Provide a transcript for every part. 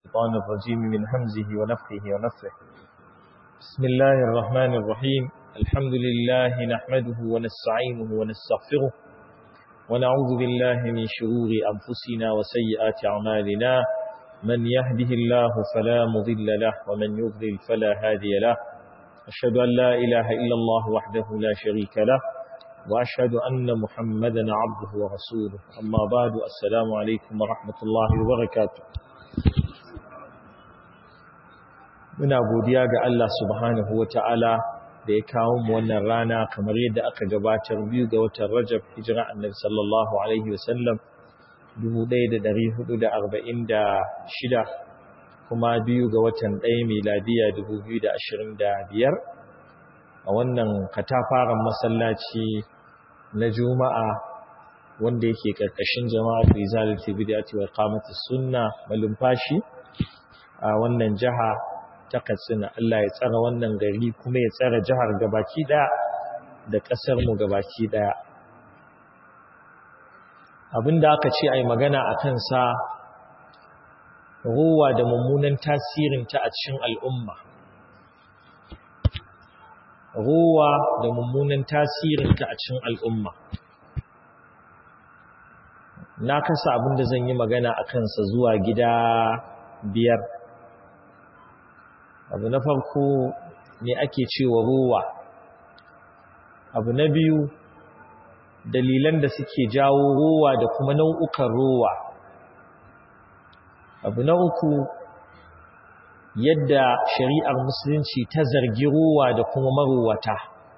الشيطان الرجيم من همزه ونفخه ونفخه بسم الله الرحمن الرحيم الحمد لله نحمده ونستعينه ونستغفره ونعوذ بالله من شرور أنفسنا وسيئات أعمالنا من يهده الله فلا مضل له ومن يضلل فلا هادي له أشهد أن لا إله إلا الله وحده لا شريك له وأشهد أن محمدا عبده ورسوله أما بعد السلام عليكم ورحمة الله وبركاته muna godiya ga Allah subhanahu wa ta'ala da ya kawo mu wannan rana kamar yadda aka gabatar biyu ga watan Rajab hijira annabi sallallahu alaihi wasallam 1446 kuma biyu ga watan ɗaya miladiya 2025 a wannan katafaren masallaci na juma'a wanda yake ƙarƙashin jama'a fi zalati bid'ati wa qamati sunna malumfashi a wannan jiha ta Katsina Allah ya tsara wannan gari kuma ya tsara jihar gabaki daya da ƙasar mu gabaki daya abinda aka ce ai magana akan sa ruwa da mummunan tasirin ta a cikin al'umma ruwa da mummunan tasirinta a cikin al'umma na kasa abin da zan yi magana a kansa zuwa gida biyar abu na farko ne ake cewa ruwa abu na biyu dalilan da suke jawo ruwa da kuma nau'ukan ruwa abu na uku yadda shari'ar musulunci ta zargi ruwa da kuma maruwata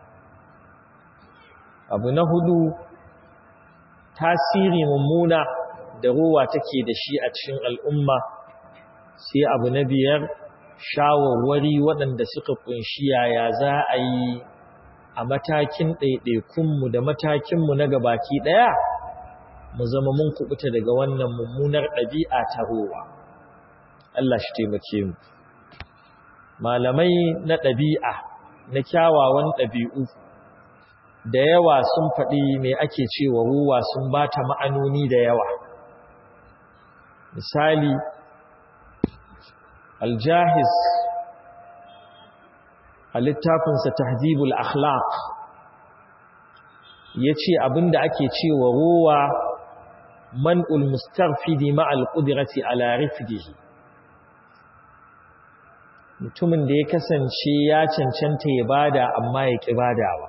abu na hudu tasiri mummuna da ruwa take da shi a cikin al'umma sai abu na biyar shawarwari waɗanda suka kunshi yaya za a yi a matakin ɗaiɗaikunmu da matakinmu na gabaki ɗaya mu zama mun kubuta daga wannan mummunar ɗabi'a ta ruwa Allah shi taimake mu malamai na ɗabi'a na kyawawan ɗabi'u da yawa sun faɗi mai ake cewa ruwa sun ba ta ma'anoni da yawa misali aljahis a littafinsa tahdibul akhlaq ya ce abinda ake cewa ruwa man'ul mustarfidi ma'al ƙudirati ala rifdihi mutumin da ya kasance ya cancanta ya bada amma ya ƙi badawa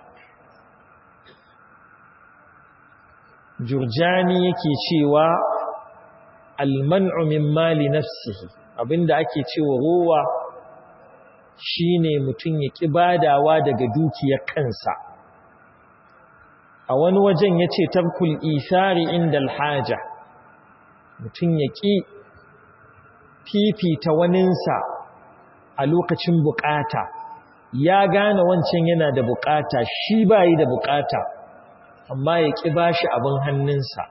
jurjani yake cewa alman'u min mali nafsihi abinda ake cewa rowa shine mutum ya ƙi badawa daga dukiyar kansa a wani wajen yace tarkul isari inda alhaja mutum ya ƙi fifita waninsa a lokacin bukata ya gane wancan yana da bukata shi bayi da bukata amma ya ƙi bashi abin hannunsa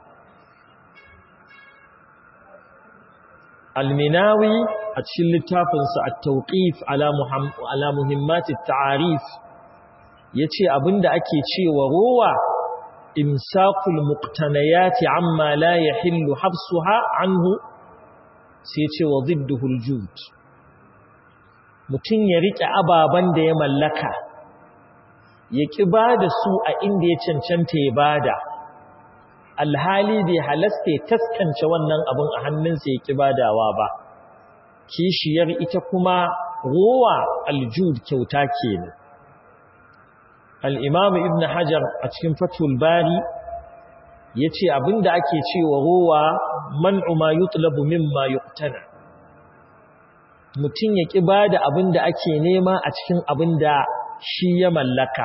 alminawi a cikin littafinsa a tauƙif ala muhimmatin ta'arif ya ce abinda ake cewa rowa imsakul muqtanayati amma la yahillu habsuha anhu sai ce wa zidduhul jud mutum ya riƙe ababen da ya mallaka ya ƙi ba da su a inda ya cancanta ya bada alhali bai halasta ya taskance wannan abin a hannunsa ya ƙi badawa ba kishiyar ita kuma rowa aljud kyauta ke ne al'imamu ibn hajar a cikin fatul bari ya ce abinda ake cewa rowa man'u ma yutlabu mimma yuqtana mutum ya ƙi ba da abin da ake nema a cikin abin da shi ya mallaka.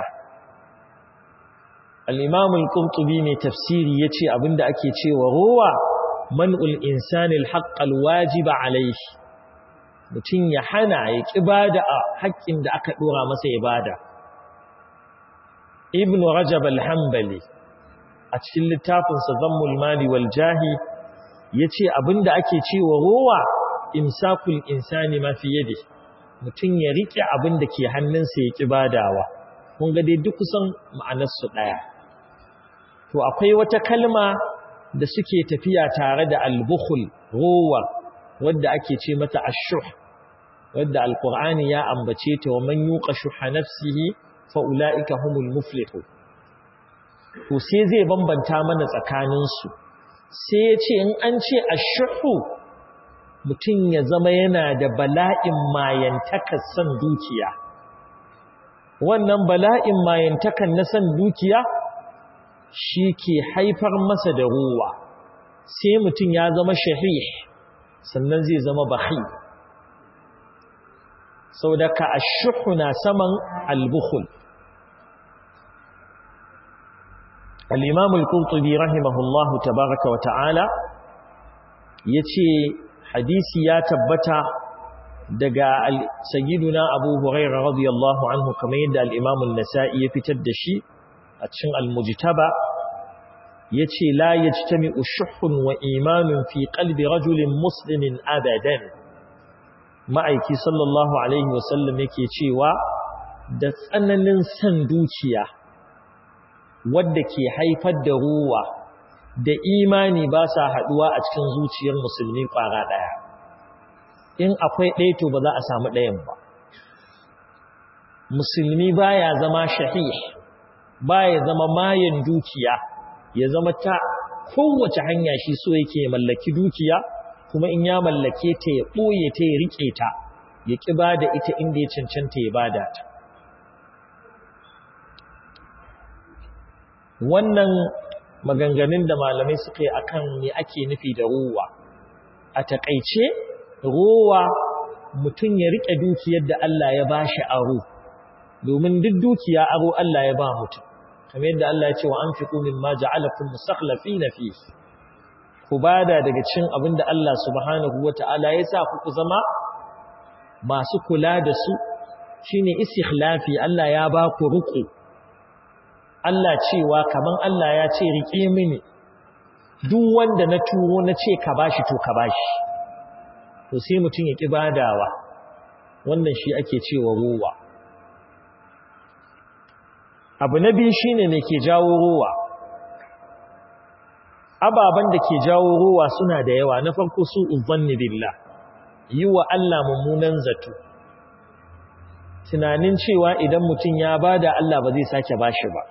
Al'imamun ƙuntubi mai tafsiri ya ce abin da ake cewa rowa man'ul insanil haƙƙal wajiba alaihi. Mutum ya hana ya ƙi ba da haƙƙin da aka ɗora masa ya bada. Ibn Rajab al-Hambali a cikin littafinsa Zammul Mali wal Jahi ya ce abin da ake cewa rowa imsakul insani ma fi yadi mutum ya rike abin da ke hannunsa ya kibadawa kun ga dai duk kusan ma'anar su daya to akwai wata kalma da suke tafiya tare da al-bukhl ruwa wadda ake ce mata ashuh wadda alqur'ani ya ambace ta wa man yuqa shuha nafsihi fa ulaika humul muflihun to sai zai bambanta mana tsakanin su sai ya ce in an ce ashuhu mutum ya zama yana da bala'in mayantakar san dukiya wannan bala'in mayantakan na san dukiya shi ke haifar masa da ruwa sai mutum ya zama shahih sannan zai zama bahi sau da ka ashuhu na saman albukhul al'imamul kurtubi rahimahullahu tabaraka wa ta'ala ya ce hadisi ya tabbata daga sayyiduna abu hurairah radiyallahu anhu kamar yadda al-imam an-nasa'i ya fitar da shi a cikin al-mujtaba yace la yajtami'u shuhhun wa imanun fi qalbi rajulin muslimin abadan ma'aiki sallallahu alaihi wasallam yake cewa da tsananin san dukiya wadda ke haifar da ruwa da imani ba sa haduwa a cikin zuciyar musulmi kwara daya in akwai ɗaya to ba za a samu ɗayan ba musulmi baya zama shahih baya zama mayan dukiya ya zama ta kowace hanya shi so yake mallaki dukiya kuma in ya mallake ta ya ɓoye ta ya riƙe ta ya ƙi ba da ita inda ya cancanta ya bada ta wannan maganganun da malamai suka yi akan me ake nufi da ruwa a taƙaice rowa mutum ya riƙe dukiyar da Allah ya ba shi aro domin duk dukiya aro Allah ya ba mutum kamar yadda Allah ya ce wa an fi ƙumin ma ja'alakun musaklafi na fi ku bada daga cin abin da Allah subhanahu wa ta'ala ya sa ku zama masu kula da su shi ne istikhlafi Allah ya ba ku riƙe Allah cewa kaman Allah ya ce riƙe mini duk wanda na turo na ce ka bashi to ka bashi to sai mutum ya ƙi badawa wannan shi ake cewa ruwa abu na biyu shine me ke jawo ruwa ababen da ke jawo ruwa suna da yawa na farko su uzanni billah yi wa Allah mummunan zato tunanin cewa idan mutum ya bada Allah ba zai sake bashi ba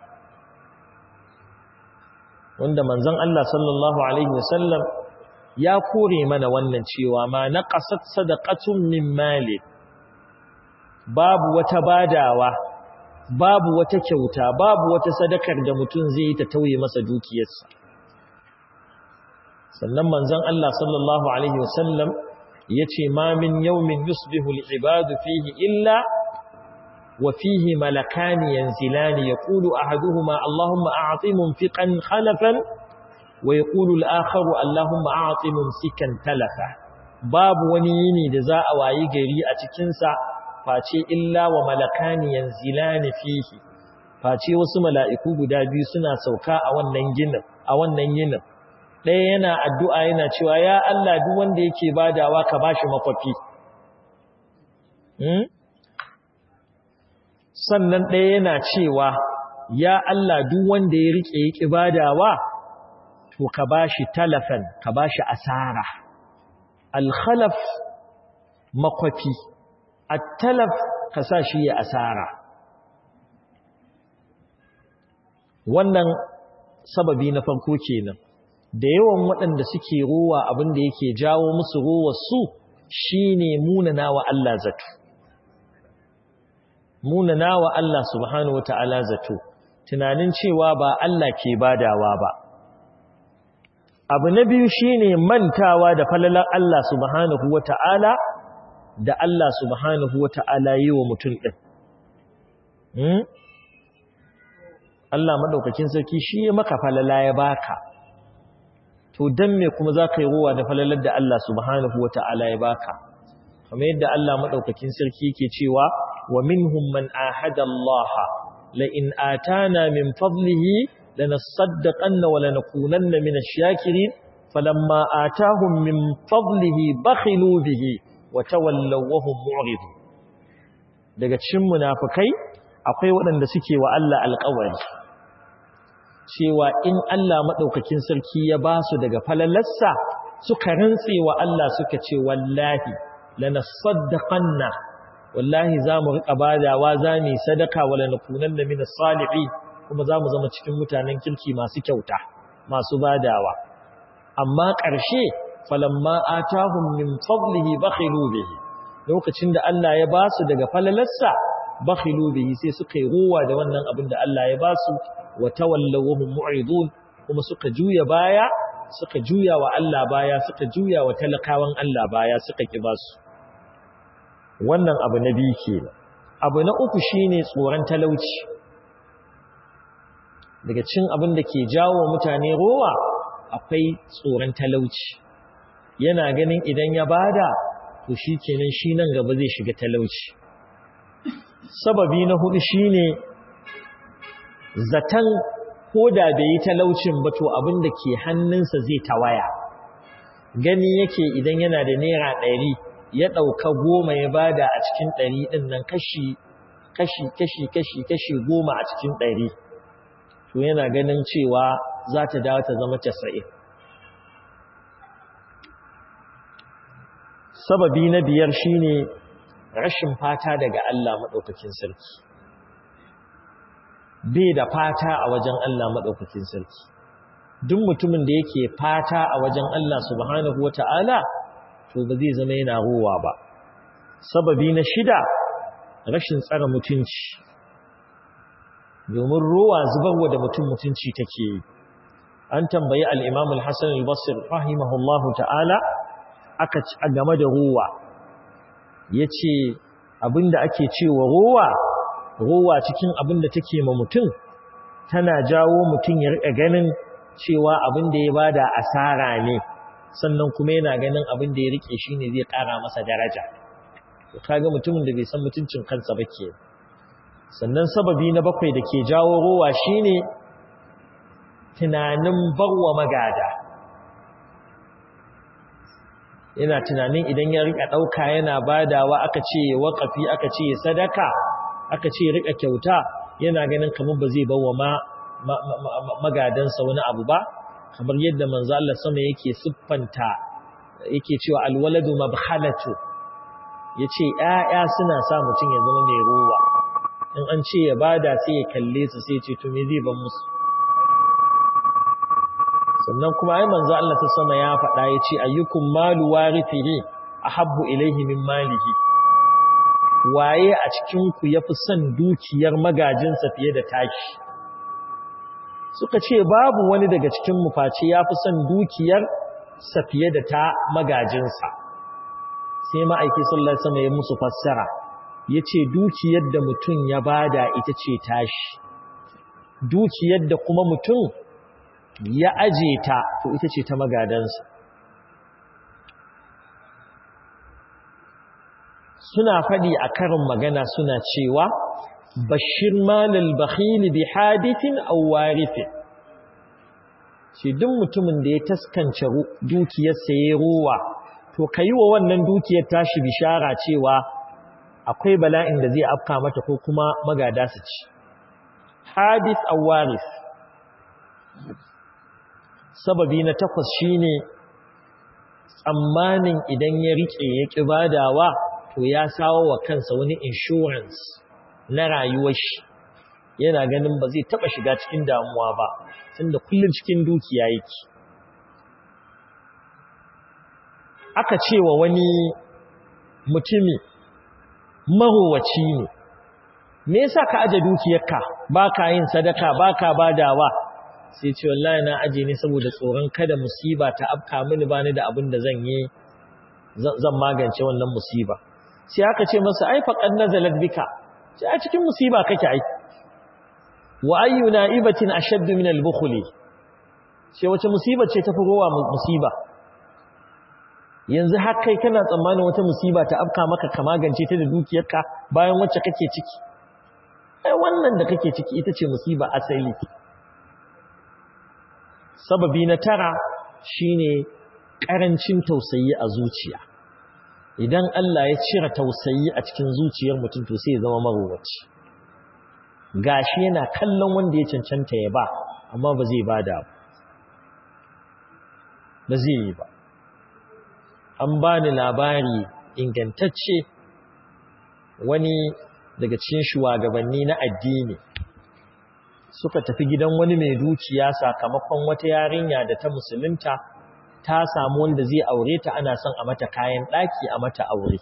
wanda manzon Allah sallallahu alaihi wasallam ya kore mana wannan cewa ma naqasat sadaqatun min mali babu wata badawa babu wata kyauta babu wata sadakar da mutum zai yi ta tauye masa dukiyarsa sannan manzon Allah sallallahu alaihi wasallam yace ma min yawmin yusbihu al-ibadu fihi illa wa fihi malakani yanzilani yaqulu ahaduhuma allahumma a'ti munfiqan khalafan wa yaqulu al-akharu allahumma a'ti mumsikan talafa babu wani yini da za a wayi gari a cikin sa face illa wa malakani yanzilani fihi face wasu mala'iku guda biyu suna sauka a wannan ginin a wannan yinin ɗaya yana addu'a yana cewa ya Allah duk wanda yake badawa ka bashi makwafi sannan ɗaya yana cewa ya Allah duk wanda ya rike yake badawa to ka bashi talafan ka bashi asara al-khalaf makwafi at-talaf ka sa shi ya asara wannan sababi na farko kenan da yawan waɗanda suke rowa abin da yake jawo musu rowar su shine munana wa Allah zato munana wa Allah subhanahu wataala zato tunanin cewa ba Allah ke badawa ba abu na biyu shine mantawa da falalar Allah subhanahu wataala da Allah subhanahu wataala yi wa mutum din hmm? Allah madaukakin sarki shi ya maka falala ya baka to dan me kuma zaka yi ruwa da falalar da Allah subhanahu wataala ya baka kamar yadda Allah madaukakin sarki yake cewa wa minhum man ahada Allah la in atana min fadlihi lanasaddaqanna wa lanakunanna min ash-shakirin falamma atahum min fadlihi bakhilu bihi wa tawallaw wa hum mu'ridun daga cikin munafikai akwai waɗanda suke wa Allah alƙawari cewa in Allah maɗaukakin sarki ya ba su daga falalarsa suka rantse wa Allah suka ce wallahi lanasaddaqanna wallahi zamu rika badawa zamu sadaka wala nakunanna minas salihin kuma zamu zama cikin mutanen kirki masu kyauta masu badawa amma ƙarshe falamma atahum min fadlihi bakhilu bihi lokacin da Allah ya ba su daga falalarsa bakhilu bihi sai suka yi ruwa da wannan abin da Allah ya ba su wa tawallaw hum mu'ridun kuma suka juya baya suka juya wa Allah baya suka juya wa talakawan Allah baya suka ki ba su wannan abu na biyu kenan abu na uku shine tsoron talauci daga cin abin da ke jawo mutane rowa akwai tsoron talauci yana ganin idan ya bada to shi kenan shi nan gaba zai shiga talauci sababi na hudu shine zaton ko da bai yi talaucin ba to abin da ke hannunsa zai tawaya gani yake idan yana da naira ɗari ya ɗauka goma ya bada a cikin ɗari ɗin nan kashi kashi kashi kashi kashi goma a cikin ɗari to yana ganin cewa za ta dawo ta zama casa'in sababi na biyar shine rashin fata daga Allah maɗaukakin sarki bai da fata a wajen Allah maɗaukakin sarki duk mutumin da yake fata a wajen Allah subhanahu wata'ala to ba zai zama yana ruwa ba sababi na shida rashin tsara mutunci domin ruwa zubarwa da mutum mutunci take yi an tambayi al-Imam al-Hasan al-Basri rahimahullahu ta'ala aka ci a game da ruwa ya ce abinda ake cewa ruwa ruwa cikin abinda take ma mutum tana jawo mutum ya riƙa ganin cewa abinda ya bada asara ne sannan kuma yana ganin abinda ya riƙe shi ne zai ƙara masa daraja kaga mutumin da bai san mutuncin kansa ba ke sannan sababi na bakwai da ke jawo ruwa shine tunanin barwa magada yana tunanin idan ya rika dauka yana badawa aka ce waqafi aka ce sadaka aka ce rika kyauta yana ganin kamar ba zai bawa ma magadansa wani abu ba kamar yadda manzo Allah sama yake siffanta yake cewa alwaladu mabkhalatu yace ƴaƴa suna sa mutun ya zama mai ruwa in an ce ya bada sai ya kalle su sai ya ce to me zai ban musu sannan kuma ai manzo Allah ta sama ya faɗa yace ayyukum malu warithihi ahabbu ilayhi min malihi waye a cikin ku yafi son dukiyar magajinsa fiye da tashi suka ce babu wani daga cikin mu face yafi son dukiyar sa fiye da ta magajinsa sai ma'aiki sallallahu alaihi wasallam ya musu fassara yace dukiyar da mutum ya bada ita ce tashi dukiyar da kuma mutum ya aje ta to ita ce ta magadansa suna faɗi a karin magana suna cewa bashir malal bakhili bi hadithin aw warithin shi duk mutumin da ya taskance dukiyarsa ya ruwa to kai wa wannan dukiyar tashi bishara cewa akwai bala'in da zai afka mata ko kuma magada su ci hadith aw warith sababi na takwas shine tsammanin idan ya rike ya kibadawa to ya sawo wa kansa wani insurance na rayuwar shi yana ganin ba zai taba shiga cikin damuwa ba tunda kullun cikin dukiya yake aka cewa wani mutumi marowaci ne me yasa ka aje dukiyarka baka yin sadaka baka badawa sai ce wallahi na aje ne saboda tsoron kada musiba ta afka mini bani da abin da zan yi zan magance wannan musiba sai aka ce masa ai faqad nazalat bika sai a cikin musiba kake ai wa ayyu na'ibatin ashaddu min al-bukhli sai wace musiba ce tafi rowa musiba yanzu har kai kana tsammanin wata musiba ta afka maka ka magance ta da dukiyarka bayan wacce kake ciki ai wannan da kake ciki ita ce musiba asali sababi na tara shine karancin tausayi a zuciya idan Allah ya cire tausayi a cikin zuciyar mutum to sai ya zama marowaci gashi yana kallon wanda ya cancanta ya ba amma ba zai bada ba ba zai yi ba an bani labari ingantacce wani daga cikin shugabanni na addini suka tafi gidan wani mai dukiya sakamakon wata yarinya da ta musulunta ta samu wanda zai aure ta ana son a mata kayan ɗaki a mata aure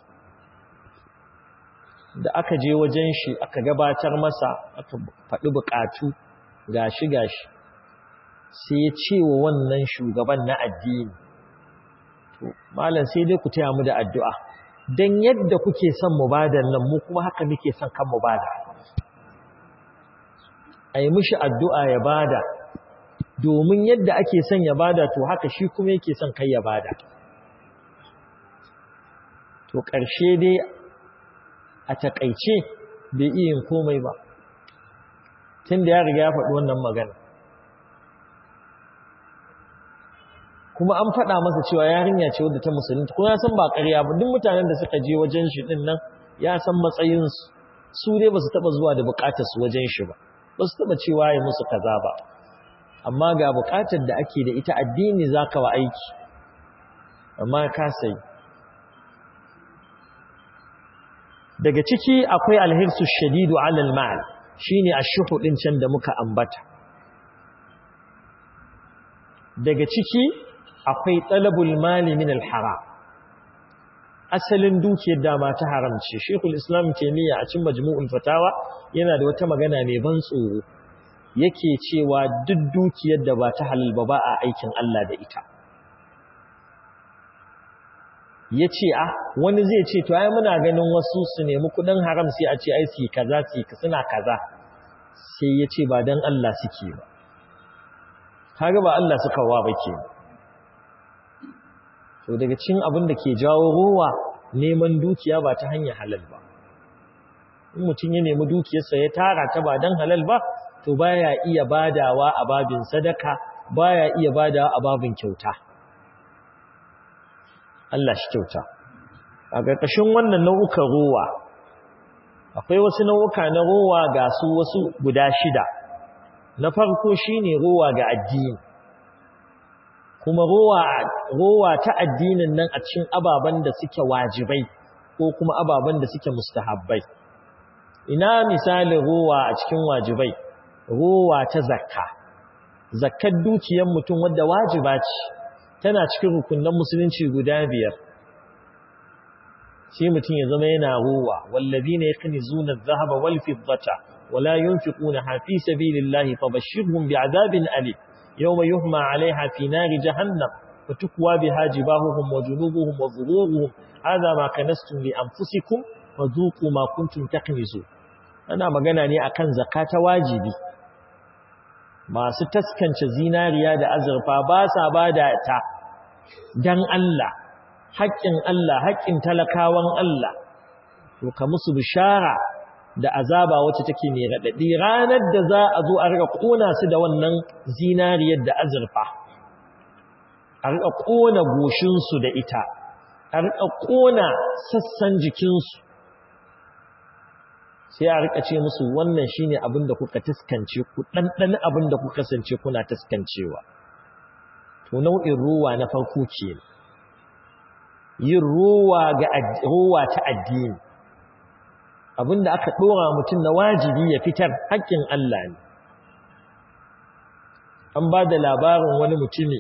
da aka je wajen shi aka gabatar masa aka faɗi buƙatu gashi gashi sai ya ce wa wannan shugaban na addini to malam sai dai ku taya mu da addu'a dan yadda kuke son mu bada nan mu kuma haka muke son kan mu bada ai mishi addu'a ya bada domin yadda ake son ya bada to haka shi kuma yake son kai ya bada to ƙarshe dai a takaice bai iya yin komai ba tun da ya riga ya faɗi wannan magana kuma an faɗa masa cewa yarinya ce wadda ta musulunta kuma ya san ba ƙarya ba duk mutanen da suka je wajen shi ɗin nan ya san matsayinsu su dai ba su taɓa zuwa da buƙatar su wajen shi ba ba su taɓa cewa ya musu kaza ba amma ga buƙatar da ake da ita addini za ka wa aiki amma ka sai daga ciki akwai alhirsu shadidu alal ma'al shine ashuhu din can da muka ambata daga ciki akwai talabul mali min al-haram asalin dukiyar dama ta haramci shekul islam taimiyya a cikin majmu'ul fatawa yana da wata magana mai ban tsoro yake cewa duk dukiyar da ba ta halal ba ba a aikin Allah da ita ya ce a wani zai ce to ai muna ganin wasu su nemi kudin haram sai a ce ai su kaza su suna kaza sai ya ce ba don Allah suke ba kaga ba Allah suka wa ba ke to daga cikin abin da ke jawo ruwa neman dukiya ba ta hanyar halal ba in mutum ya nemi dukiyarsa ya tara ta ba don halal ba to baya iya badawa a babin sadaka baya iya badawa a babin kyauta Allah shi kyauta a ƙarƙashin wannan nau'ukan ruwa akwai wasu nau'uka na ruwa ga su wasu guda shida na farko shine ruwa ga addini kuma ruwa ta addinin nan a cikin ababen da suke wajibai ko kuma ababen da suke mustahabbai ina misalin ruwa a cikin wajibai ruwa ta zakka zakkar dukiyar mutum wadda wajiba ce tana cikin rukunan musulunci guda biyar shi mutum ya zama yana ruwa wallazina yaknizuna adh-dhahaba wal fiddata wala yunfiquna fi sabilillahi fabashshirhum bi'adabin alim yawma yuhma 'alayha fi nari jahannam fatukwa biha jibahuhum wa junubuhum wa dhuhuruhum hadha ma kanastum li anfusikum fadhuqu ma kuntum taknizun ana magana ne akan zakata wajibi masu taskance zinariya da azurfa ba sa bada ta dan Allah haƙƙin Allah haƙƙin talakawan Allah to ka musu bishara da azaba wacce take mai raɗaɗi ranar da za a zo a riƙa ƙona su da wannan zinariyar da azurfa a riƙa ƙona goshinsu da ita a riƙa ƙona sassan jikinsu sai a riƙa ce musu wannan shine abin da kuka taskance ku ɗanɗan abin da kuka kasance kuna taskancewa to nau'in ruwa na farko ke yin ruwa ga ruwa ta addini abinda aka dora mutum na wajibi ya fitar haƙƙin Allah ne an ba da labarin wani mutumi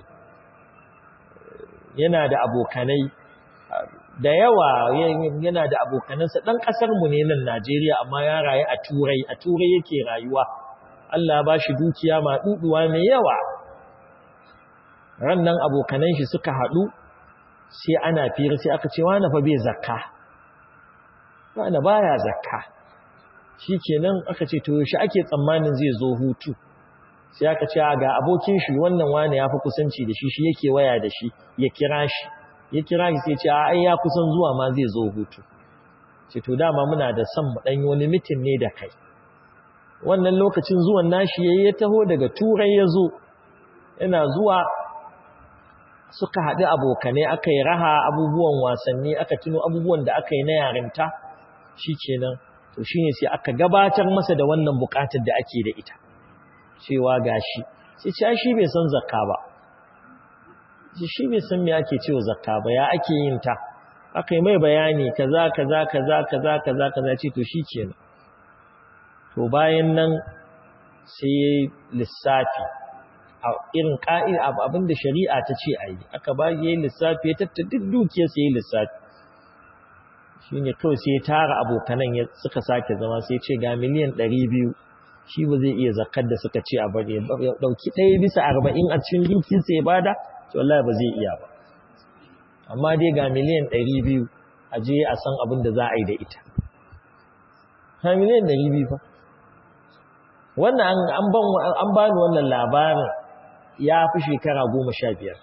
yana da abokanai da yawa yana da abokanansa ɗan ƙasarmu ne nan Najeriya amma ya rayu a turai a turai yake rayuwa Allah ba shi dukiya ma ɗuɗuwa mai yawa rannan abokanan shi suka haɗu sai ana fira sai aka ce wani fa bai zakka wani baya zakka shikenan aka ce to yaushe ake tsammanin zai zo hutu sai aka ce ga abokin shi wannan wani yafi kusanci da shi shi yake waya da shi ya kira shi ya kira shi sai ce ai ya kusan zuwa ma zai zo hutu ce to dama muna da son mu dan yi wani mitin ne da kai wannan lokacin zuwan nashi yayi ya taho daga turai ya zo yana zuwa suka haɗu abokanai aka yi raha abubuwan wasanni aka tuno abubuwan da aka yi na yarinta shi kenan to shi ne sai aka gabatar masa da wannan buƙatar da ake da ita cewa gashi sai ce shi bai san zakka ba shi bai san me ake cewa zakka ba ya ake yin ta aka yi mai bayani kaza kaza kaza kaza kaza kaza ce to shi kenan to bayan nan sai lissafi a irin ka'id abinda shari'a ta ce a yi aka ba yi lissafi ya tattara duk dukiyar sai lissafi shi ne kawai sai ya tara abokanan ya suka sake zama sai ce ga miliyan ɗari biyu shi ba zai iya zakar da suka ce a bari ya ɗauki ɗaya bisa arba'in a cikin dukiyarsa ya bada to wallahi ba zai iya ba amma dai ga miliyan ɗari biyu a je a san abin da za a yi da ita ha miliyan ɗari biyu fa wannan an ba ni wannan labarin ya fi shekara goma sha biyar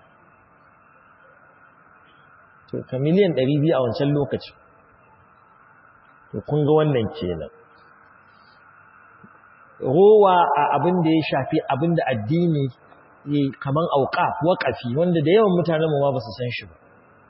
to ka miliyan ɗari biyu a wancan lokacin to kun ga wannan kenan rowa a abin da ya shafi abin da addini ya kaman auka waƙafi wanda da yawan mutanen mu ma ba su san shi ba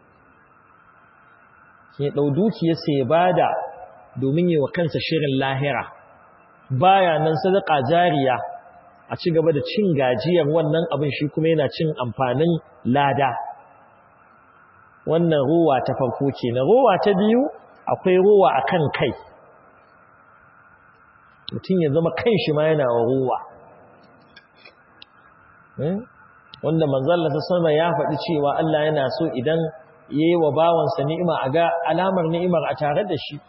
ke ɗau dukiyarsa ya bada domin yi wa kansa shirin lahira baya nan sadaka jariya a ci gaba da cin gajiyar wannan abin shi kuma yana cin amfanin lada wannan ruwa ta farko ce na ruwa ta biyu akwai ruwa a kan kai mutum ya zama kan shi ma yana ruwa wanda manzalla ta sama ya faɗi cewa Allah yana so idan ya yi wa bawansa ni'ima a ga alamar ni'imar a tare da shi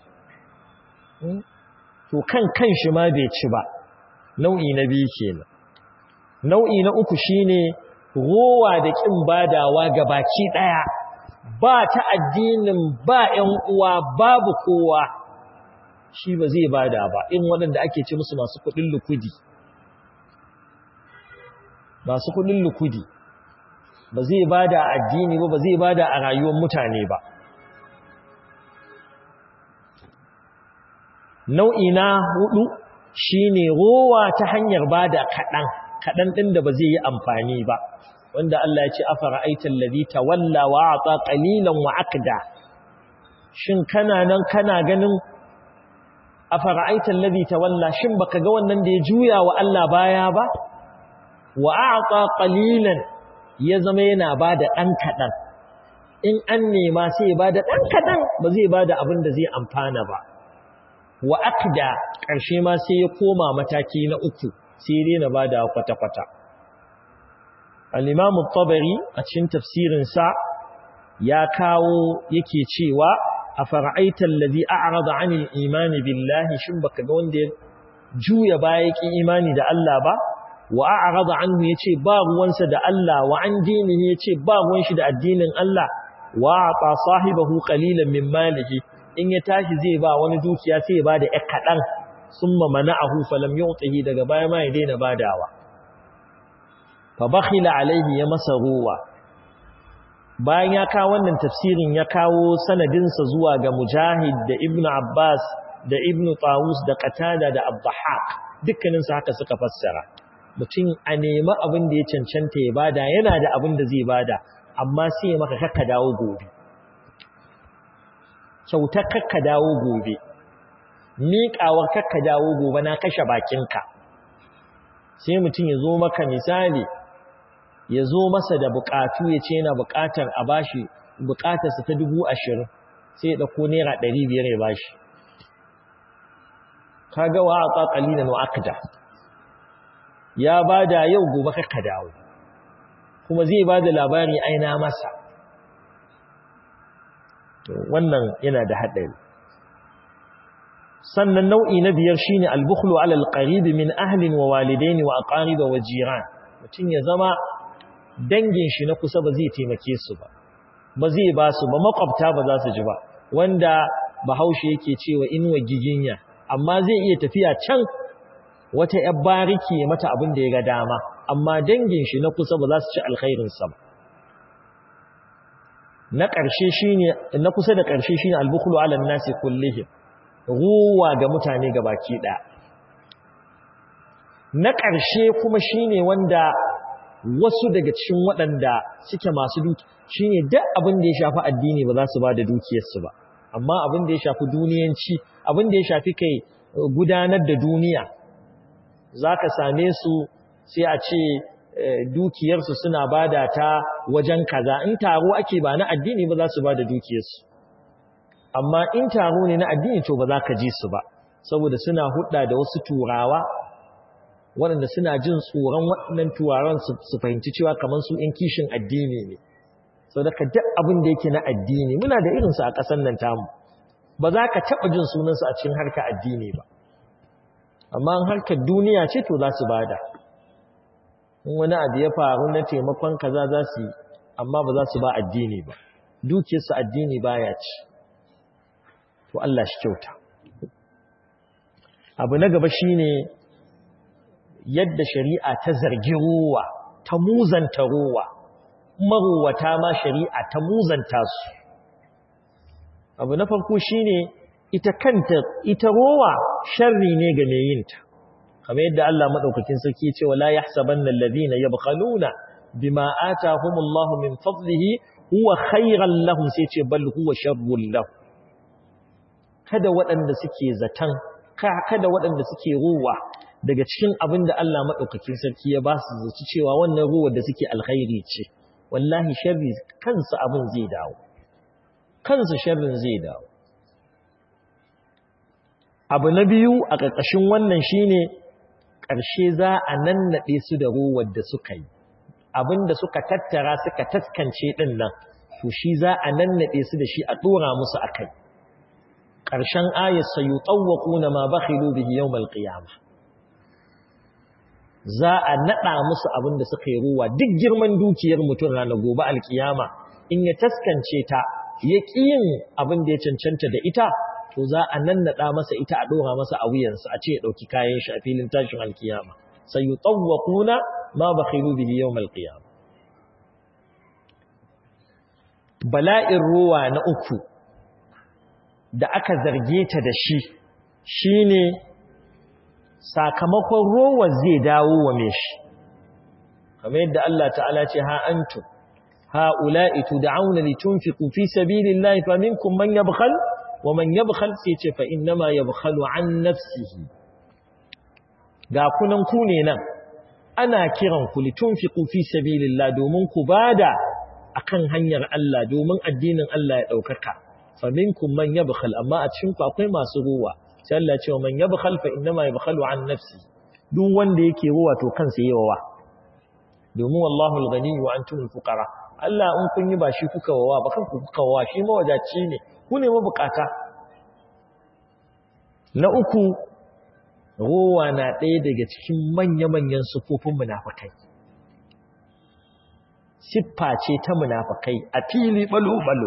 to kan kan shi ma bai ci ba nau'i na biyu kenan nau'i na uku shine rowa da kin badawa ga baki daya ba ta addinin ba ƴan uwa babu kowa shi ba zai bada ba in waɗanda ake ce musu masu kuɗin lukudi masu kuɗin lukudi ba zai bada addini ba ba zai bada a rayuwar mutane ba nau'i na hudu shine rowa ta hanyar bada kaɗan kaɗan ɗin da ba zai yi amfani ba wanda Allah ya ce afara aitan ladhi tawalla wa ata qalilan wa aqda shin kana nan kana ganin afara aitan ladhi tawalla shin baka ga wannan da ya juya wa Allah baya ba wa ata qalilan ya zama yana bada ɗan kaɗan in an nema sai ya bada ɗan kaɗan ba zai bada abin da zai amfana ba wa aqda ƙarshe ma sai ya koma mataki na uku sai dai na bada kwata-kwata al-imam at-tabari a cikin tafsirin sa ya kawo yake cewa afara'aita allazi a'rada 'anil imani billahi shin baka ga wanda ya juya baya yake imani da Allah ba wa a'rada anhu yace ba ruwansa da Allah wa an dinihi yace ba ruwan shi da addinin Allah wa ata sahibahu qalilan min malihi in ya tashi zai ba wani dukiya sai ya bada ɗan kaɗan summa mana'ahu falam yu'tihi daga baya ma ya daina badawa fa bakhila alaihi ya masa ruwa bayan ya kawo wannan tafsirin ya kawo sanadinsa zuwa ga mujahid da ibnu abbas da ibnu tawus da qatada da abdahaq dukkanin su haka suka fassara mutum a nemi abin da ya cancanta ya bada yana da abin da zai bada amma sai ya maka kakka dawo gobe kyautar kakka dawo gobe miƙawar kakka dawo gobe na kashe bakinka sai mutum ya zo maka misali ya zo masa da buƙatu ya ce yana buƙatar a bashi buƙatarsa ta dubu ashirin sai ya ɗauko naira ɗari biyar ya bashi ka ga wa a ƙaƙali na nu'akda ya ba da yau gobe kakka dawo kuma zai ba da labari aina masa wannan yana da haɗari sannan nau'i na biyar shine al-bukhlu 'ala al-qarib min ahlin wa walidain wa aqarib wa jiran mutum ya zama dangin shi na kusa ba zai taimake su ba ba zai ba su ba makwabta ba za su ji ba wanda bahaushe yake cewa inwa giginya amma zai iya tafiya can wata yar bariki ya mata abin da ya ga dama amma dangin shi na kusa ba za su ci alkhairin sa ba na ƙarshe shine na kusa da ƙarshe shine al-bukhlu 'ala an-nasi kullihim ruwa ga mutane baki ɗaya. Na ƙarshe kuma shi ne wanda wasu daga cikin waɗanda suke masu duki shi ne duk abin da ya shafi addini ba za su ba da dukiyarsu ba, amma abin da ya shafi duniyanci, abin da ya shafi kai gudanar da duniya, za ka same su sai a ce dukiyarsu suna bada ta wajen kaza in taro ake ba na addini ba za su bada dukiyarsu amma in taro ne na addini to ba za ka ji su ba saboda suna hudda da wasu turawa waɗanda suna jin tsoron waɗannan turawan su fahimci cewa kamar su ‘yan kishin addini ne sau daga duk abin da yake na addini muna da irinsu a ƙasar nan tamu ba za ka taɓa jin sunansu a cikin harkar addini ba amma harkar duniya ce to za su bada in wani abu ya faru na taimakon kaza za su yi amma ba za su ba addini ba dukiyarsu addini baya ci to Allah shi kyauta abu na gaba shine yadda shari'a ta zargi ruwa ta muzanta ruwa maruwata ma shari'a ta muzanta su abu na farko shine ita kanta ita ruwa sharri ne ga mai yinta kamar yadda Allah madaukakin sarki ya ce wala yahsabanna alladhina yabkhaluna bima atahumullahu min fadlihi huwa khayran lahum sai ce bal huwa sharrun lahum kada waɗanda suke zatan kada waɗanda suke ruwa daga cikin abin da Allah maɗaukakin sarki ya ba su zaci cewa wannan ruwa da suke alkhairi ce wallahi sharri kansa abin zai dawo kansa sharrin zai dawo abu na biyu a ƙarƙashin wannan shine ƙarshe za a nannaɗe su da ruwar da suka yi abin da suka tattara suka taskance ɗin nan to shi za a nannaɗe su da shi a ɗora musu a kai ƙarshen ayat sayu na ma bakhilu bihi yawmal qiyamah za a naɗa musu abin da suka yi ruwa duk girman dukiyar mutum ranar gobe alkiyama in ya taskance ta ya yin abin da ya cancanta da ita to za a nannaɗa masa ita a ɗora masa a wuyansa a ce ya ɗauki kayan shi a filin tashin alkiyama sai yi tsawwakuna ma ba khilu bihi yau malkiyama bala'in ruwa na uku da aka zarge ta da shi shine sakamakon rowa zai dawo wa mai shi kamar yadda Allah ta'ala ce ha antum ha'ula'i tud'auna litunfiqu fi sabilillahi faminkum man yabkhal wa man yabkhal sai ce fa innama yabkhalu an nafsihi ga kunan ku ne nan ana kiran ku litunfiqu fi sabilillah domin ku bada akan hanyar Allah domin addinin Allah ya daukaka faminkum man yabkhal amma a cikin ku akwai masu ruwa sai Allah ce man yabkhal fa innama yabkhalu an nafsi duk wanda yake ruwa to kansa yawa domin wallahu al-ghani wa antum al-fuqara Allah in kun yi ba shi kuka wawa ba kanku kuka wawa shi mawajaci ne ku ne mabukata na uku ruwa na ɗaya daga cikin manya-manyan sufofin munafikai siffa ce ta munafikai a fili balo-balo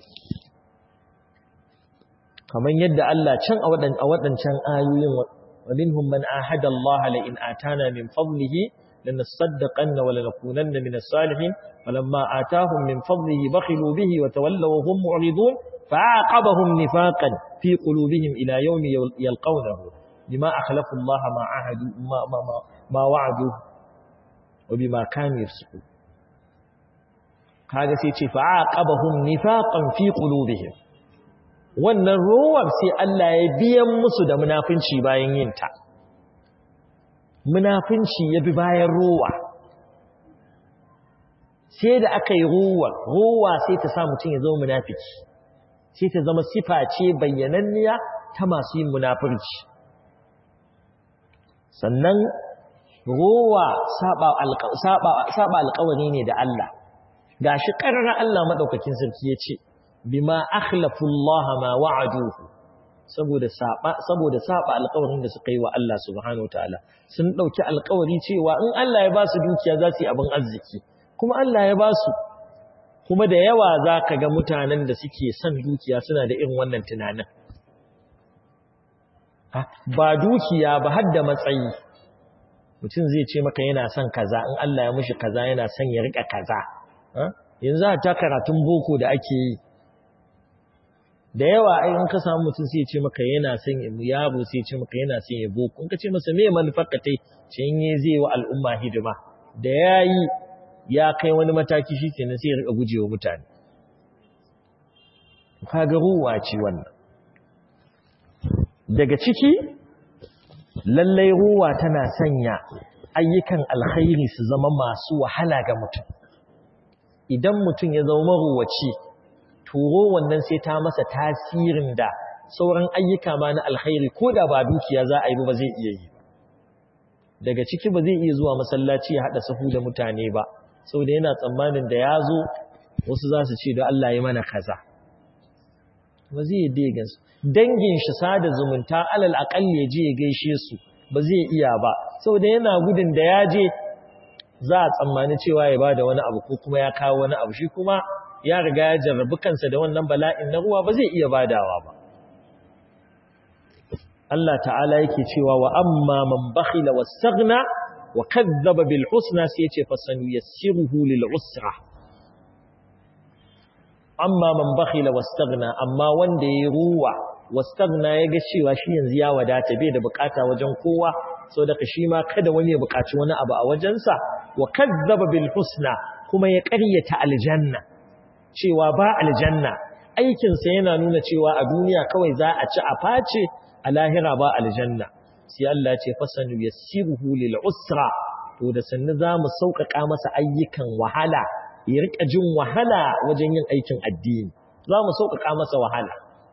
kamar yadda Allah can a waɗancan ayoyin wa minhum man ahada Allah la in atana min fadlihi lanasaddaqanna wa lanakunanna min as-salihin falamma atahum min fadlihi bakhilu bihi wa tawallaw hum mu'ridun fa'aqabahum nifaqan fi qulubihim ila yawmi yalqawnahu bima akhlafu Allah ma ahadu ma ma ma wa'adu wa bima kanu yafsukun kaga sai ce fa'aqabahum nifaqan fi qulubihim wannan rowar sai Allah ya biyan musu da munafunci bayan yin ta munafunci ya bi bayan rowa sai da aka yi rowa rowa sai ta sa mutum ya zama munafiki sai ta zama sifa ce bayyananniya ta masu yin munafurci sannan rowa saba alkawari ne da Allah gashi ƙarar Allah maɗaukakin sarki ya ce bima akhlafu Allah ma wa'aduhu saboda saba saboda saba alƙawarin da suka yi wa Allah subhanahu wataala sun dauki alƙawari cewa in Allah ya ba su dukiya za su yi abin arziki kuma Allah ya ba su kuma da yawa zaka ga mutanen da suke son dukiya suna da irin wannan tunanin ba dukiya ba har da matsayi mutum zai ce maka yana son kaza in Allah ya mishi kaza yana son ya rika kaza yanzu ta karatun boko da ake yi da yawa ai in ka samu mutum sai ya ce maka yana son ya yaro sai ya ce maka yana son ya boko in ka ce masa me manufar ka tai ce in yi zai wa al'umma hidima da yayi ya kai wani mataki shikenan sai ya rika gujewa mutane kaga ruwa ce wannan daga ciki lallai ruwa tana sanya ayyukan alkhairi su zama masu wahala ga mutum idan mutum ya zama maruwaci turo wannan sai ta masa tasirin da sauran ayyuka ma na alkhairi ko da ba dukiya za a yi ba zai iya yi daga ciki ba zai iya zuwa masallaci ya haɗa sahu da mutane ba saboda yana tsammanin da ya zo wasu za su ce da Allah ya mana kaza ba zai yi dai gansu dangin shi sada zumunta alal aƙalli ya je ya gaishe su ba zai iya ba saboda yana gudun da ya je za a tsammani cewa ya ba da wani abu ko kuma ya kawo wani abu shi kuma ya riga ya jarrabi kansa da wannan bala'in na ruwa ba zai iya badawa ba Allah ta'ala yake cewa wa amma man bakhila wastaghna wa kadzdzaba bil husna sai yace fasanu yassiruhu lil usra amma man bakhila wastaghna amma wanda yayi ruwa wastaghna yaga cewa shi yanzu ya wadata bai da bukata wajen kowa saboda shi ma kada wani ya bukaci wani abu a wajensa wa kadzdzaba bil husna kuma ya ƙaryata aljanna cewa ba aljanna aikinsa yana nuna cewa a duniya kawai za a ci a face a lahira ba aljanna sai Allah ya ce fasanu yassiruhu lil usra to da sannu zamu sauƙaƙa masa ayyukan wahala ya rika jin wahala wajen yin aikin addini zamu sauƙaƙa masa wahala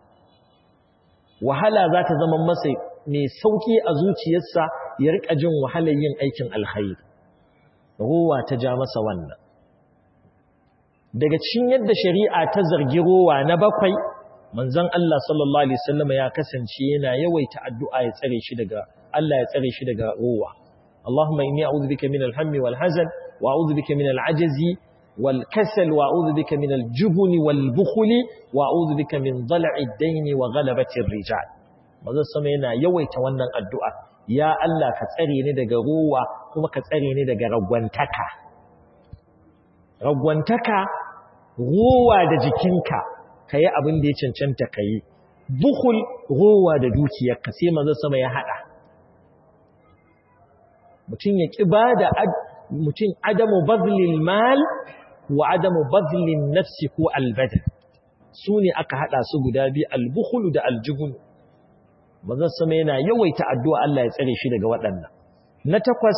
wahala za ta zama masa mai sauƙi a zuciyarsa ya rika jin wahalar yin aikin alkhairi ruwa ta ja masa wannan daga cikin yadda shari'a ta zargi ruwa na bakwai manzon Allah sallallahu alaihi wasallam ya kasance yana yawaita addu'a ya tsare shi daga Allah ya tsare shi daga ruwa Allahumma inni a'udhu bika min al-hammi wal hazan wa a'udhu bika min al-'ajzi wal kasal wa a'udhu bika min al-jubni wal bukhli wa a'udhu bika min dhal'i ad-dayn wa ghalabati ar-rijal manzon sama yana yawaita wannan addu'a ya Allah ka tsare ni daga ruwa kuma ka tsare ni daga ragwantaka ragwantaka ruwa da jikinka ka yi abin da ya cancanta ka yi bukul rowa da dukiyarka sai manzo sama ya hada mutum ya ƙi ba da mutum adamu bazlil mal wa adamu bazlin nafsi ko albada su ne aka hada su guda biyu albukulu da aljubun manzo sama yana yawaita addu'a Allah ya tsare shi daga waɗannan na takwas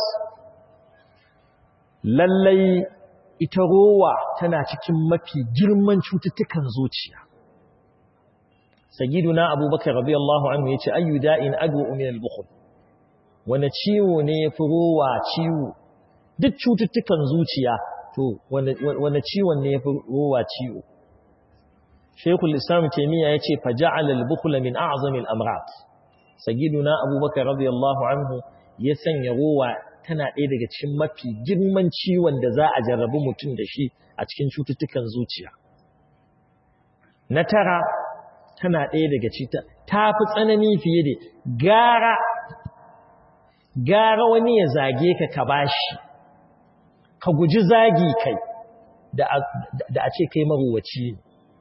lallai ita rowa tana cikin mafi girman cututtukan zuciya sagiduna abubakar radiyallahu anhu yace ayyu da'in adwa min al-bukhl wani ciwo ne yafi rowa ciwo duk cututtukan zuciya to wani ciwon ne yafi rowa ciwo Sheikhul Islam Taymiyyah yace faja'ala al-bukhl min a'zami al-amrad sagiduna abubakar radiyallahu anhu ya sanya rowa tana ɗaya daga cikin mafi girman ciwon da za a jarrabi mutum da shi a cikin cututtukan zuciya. Na tara tana ɗaya daga cita ta fi tsanani fiye da gara gara wani ya zage ka ka bashi ka guji zagi kai da a ce kai maruwaci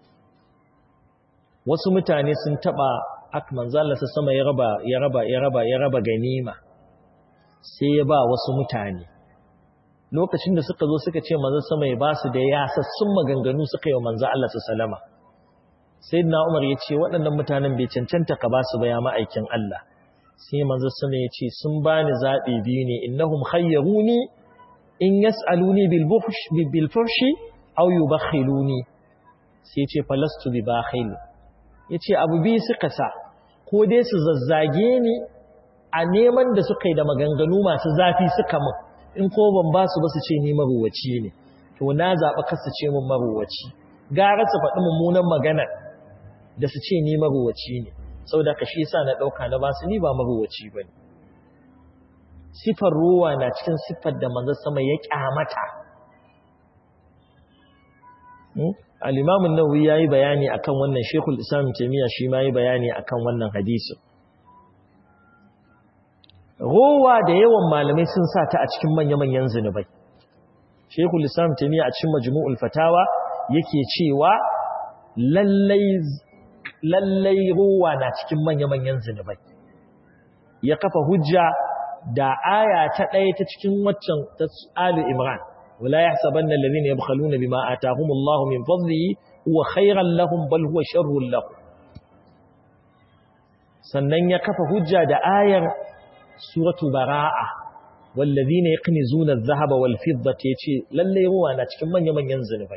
wasu mutane sun taɓa akmanzalasa sama ya raba ya raba ya raba ya raba ganima sai ya ba wasu mutane lokacin da suka zo suka ce manzo sama ya ba su da yasassun maganganu suka yi wa manzo Allah sallama sayyidina Umar ya ce waɗannan mutanen bai cancanta ka ba su ba ya ma'aikin Allah sai manzo sama ya ce sun bani zabi biyu ne innahum khayyaruni in yas'aluni bil buhsh bil fuhshi aw yubakhiluni sai ya ce falastu bi bakhil yace abu biyu suka sa ko dai su zazzage ni a neman da suka yi da maganganu masu zafi suka min in ko ban ba su ba su ce ni maruwaci ne to na zaɓa kasa ce min maruwaci gara su faɗi mummunan maganar da su ce ni maruwaci ne sau da ka shi sa na ɗauka na ba su ni ba maruwaci ba ne sifar ruwa na cikin siffar da manzan sama ya ƙyamata al'imamun nawawi ya yi bayani akan wannan shekul islam taimiyya shi ma yi bayani akan wannan hadisun rowa da yawan malamai sun sa ta a cikin manya-manyan zunubai shekul islam taimiyya a cikin majmu'ul fatawa yake cewa lallai rowa na cikin manya-manyan zunubai ya kafa hujja da aya ta ɗaya ta cikin waccan ta Ali Imran wala yahsabanna alladhina yabkhaluna bima ataahumullahu min fadlihi huwa khayran lahum bal huwa sharrun lahum sannan ya kafa hujja da ayar suratu bara'a wallazina yaqnizuna adh-dhahaba wal fiddata yace lalle ruwa na cikin manya-manyan zunubai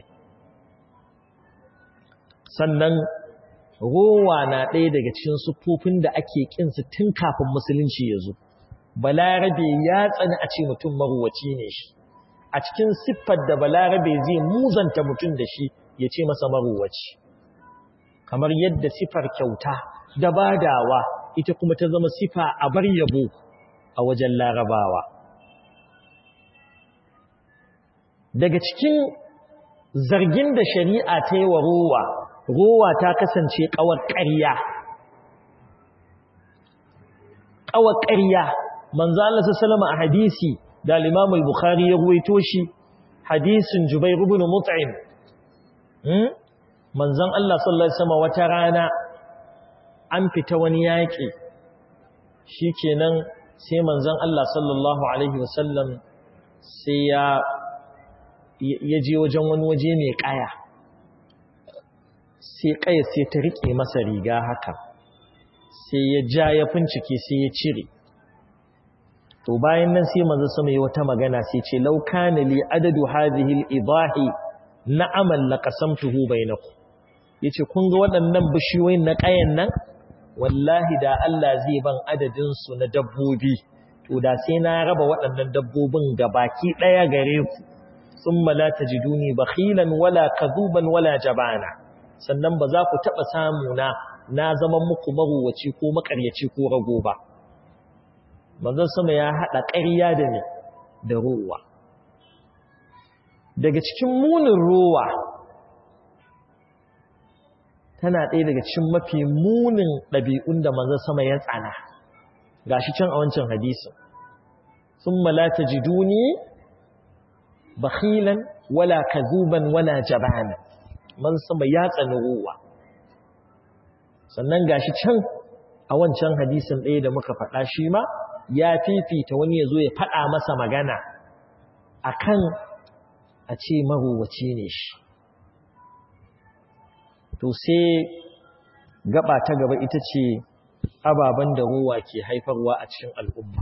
sannan ruwa na ɗaya daga cikin sufofin da ake kinsu tun kafin musulunci ya zo balarabe ya tsani a ce mutum maruwaci ne shi a cikin siffar da balarabe zai muzanta mutum da shi ya ce masa maruwaci kamar yadda siffar kyauta da badawa ita kuma ta zama siffa a bar yabo a wajen larabawa daga cikin zargin da shari'a ta yi wa rowa rowa ta kasance kawar ƙarya kawar ƙarya manzo Allah sallallahu a hadisi da al-Imam al-Bukhari ya ruwaito shi hadisin Jubair ibn Mut'im hmm manzon Allah sallallahu alaihi wasallam wata rana an fita wani yaki shikenan sai manzon Allah sallallahu alaihi wasallam sai ya ya je wajen wani waje mai kaya sai kaya sai ta rike masa riga haka sai ya ja ya fincike sai ya cire to bayan nan sai manzo sama yi wata magana sai ce law kana li adadu hadhihi al-idahi na'amal laqasamtuhu bainakum yace kun ga waɗannan bishiyoyin na kayan nan wallahi da Allah zai ban adadin su na dabbobi to da sai na raba waɗannan dabbobin gabaki daya gare ku thumma la tajiduni bakhilan wala kadhuban wala jabana sannan ba za ku taba samu na na zaman muku maruwaci ko makaryaci ko rago ba manzon sama ya haɗa ƙarya da ne da ruwa daga cikin munin ruwa tana ɗaya daga cikin mafi munin ɗabi'un da manzon sama ya tsana gashi can a wancan hadisin sun malata jiduni bakhilan wala kazuban wala jabana man sama ya tsani ruwa sannan gashi can a wancan hadisin ɗaya da muka faɗa shi ma ya fifita wani ya zo ya faɗa masa magana a kan a ce maruwaci ne shi to sai gaba ta gaba ita ce ababen da ruwa ke haifarwa a cikin al'umma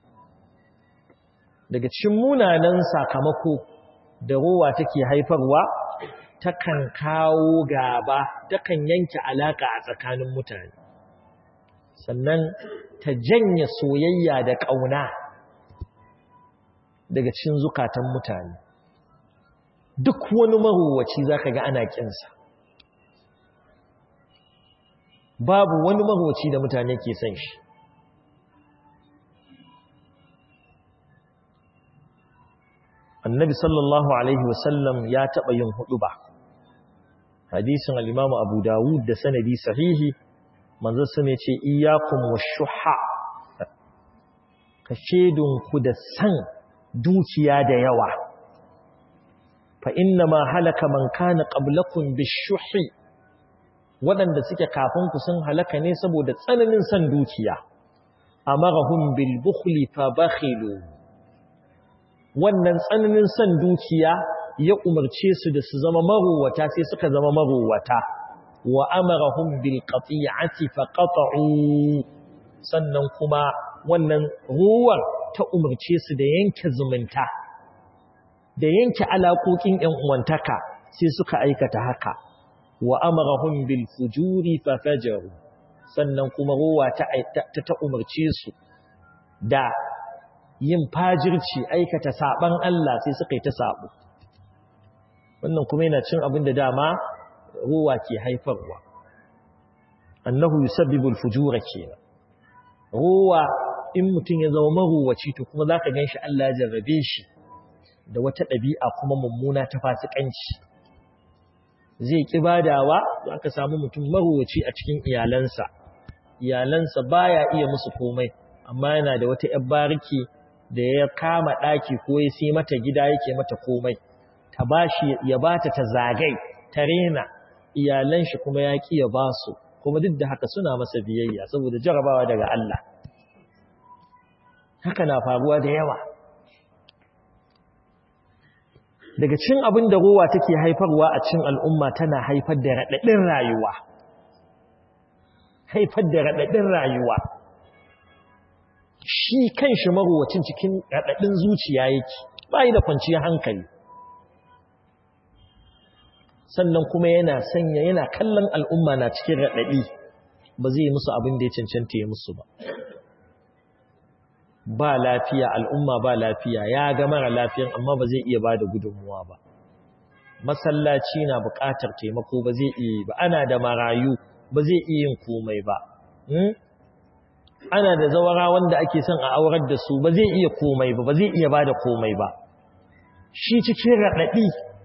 daga cikin munanan sakamako da ruwa take haifarwa takan kawo gaba takan yanke alaka a tsakanin mutane sannan ta janye soyayya da ƙauna daga cikin zukatan mutane duk wani maruwaci za ka ga ana ƙinsa babu wani maruwaci da mutane ke son shi annabi sallallahu alaihi wasallam ya taɓa yin hudu ba hadisin al'imamu abu dawud da sanadi sahihi manzo su ne ce iyakun wa shuha ka shedunku da san dukiya da yawa fa inna ma halaka man kana qablakum bishuhi waɗanda suke kafin ku sun halaka ne saboda tsananin san dukiya amarahum bil bukhli fa bakhilu wannan tsananin san dukiya ya umarce su da su zama maruwata sai suka zama maruwata wa amarahum bil qati'ati fa qata'u sannan kuma wannan ruwar ta umarce su da yanke zumunta da yanke alaƙoƙin ƴan uwantaka sai suka aikata haka wa amarahum bil fujuri fa fajaru sannan kuma ruwa ta ta umarce su da yin fajirci aikata saban Allah sai suka yi ta sabo wannan kuma yana cin abin da dama ruwa ke haifarwa annahu yusabbibul fujura kenan ruwa in mutum ya zama maruwaci to kuma zaka ganshi Allah ya jarrabe shi da wata ɗabi'a kuma mummuna ta fasikanci zai ki badawa to aka samu mutum maruwaci a cikin iyalansa iyalansa baya iya musu komai amma yana da wata yar bariki da ya kama daki ko ya sai mata gida yake mata komai ta bashi ya bata ta zagai ta rena iyalan shi kuma ya ki ya basu kuma duk da haka suna masa biyayya saboda jarabawa daga Allah haka na faruwa da yawa daga cin abin da ruwa take haifarwa a cin al'umma tana haifar da raɗaɗin rayuwa haifar da raɗaɗin rayuwa shi kan shi marowacin cikin raɗaɗin zuciya yake ba yi da kwanciyar hankali sannan kuma yana sanya yana kallon al'umma na cikin raɗaɗi ba zai yi musu abin da ya cancanta ya musu ba ba lafiya al'umma ba lafiya ya ga mara lafiyan amma ba zai iya ba da gudunmuwa ba masallaci na buƙatar taimako ba zai iya ba ana da marayu ba zai iya yin komai ba ana da zawara wanda ake son a aurar da su ba zai iya komai ba ba zai iya ba da komai ba shi cikin raɗaɗi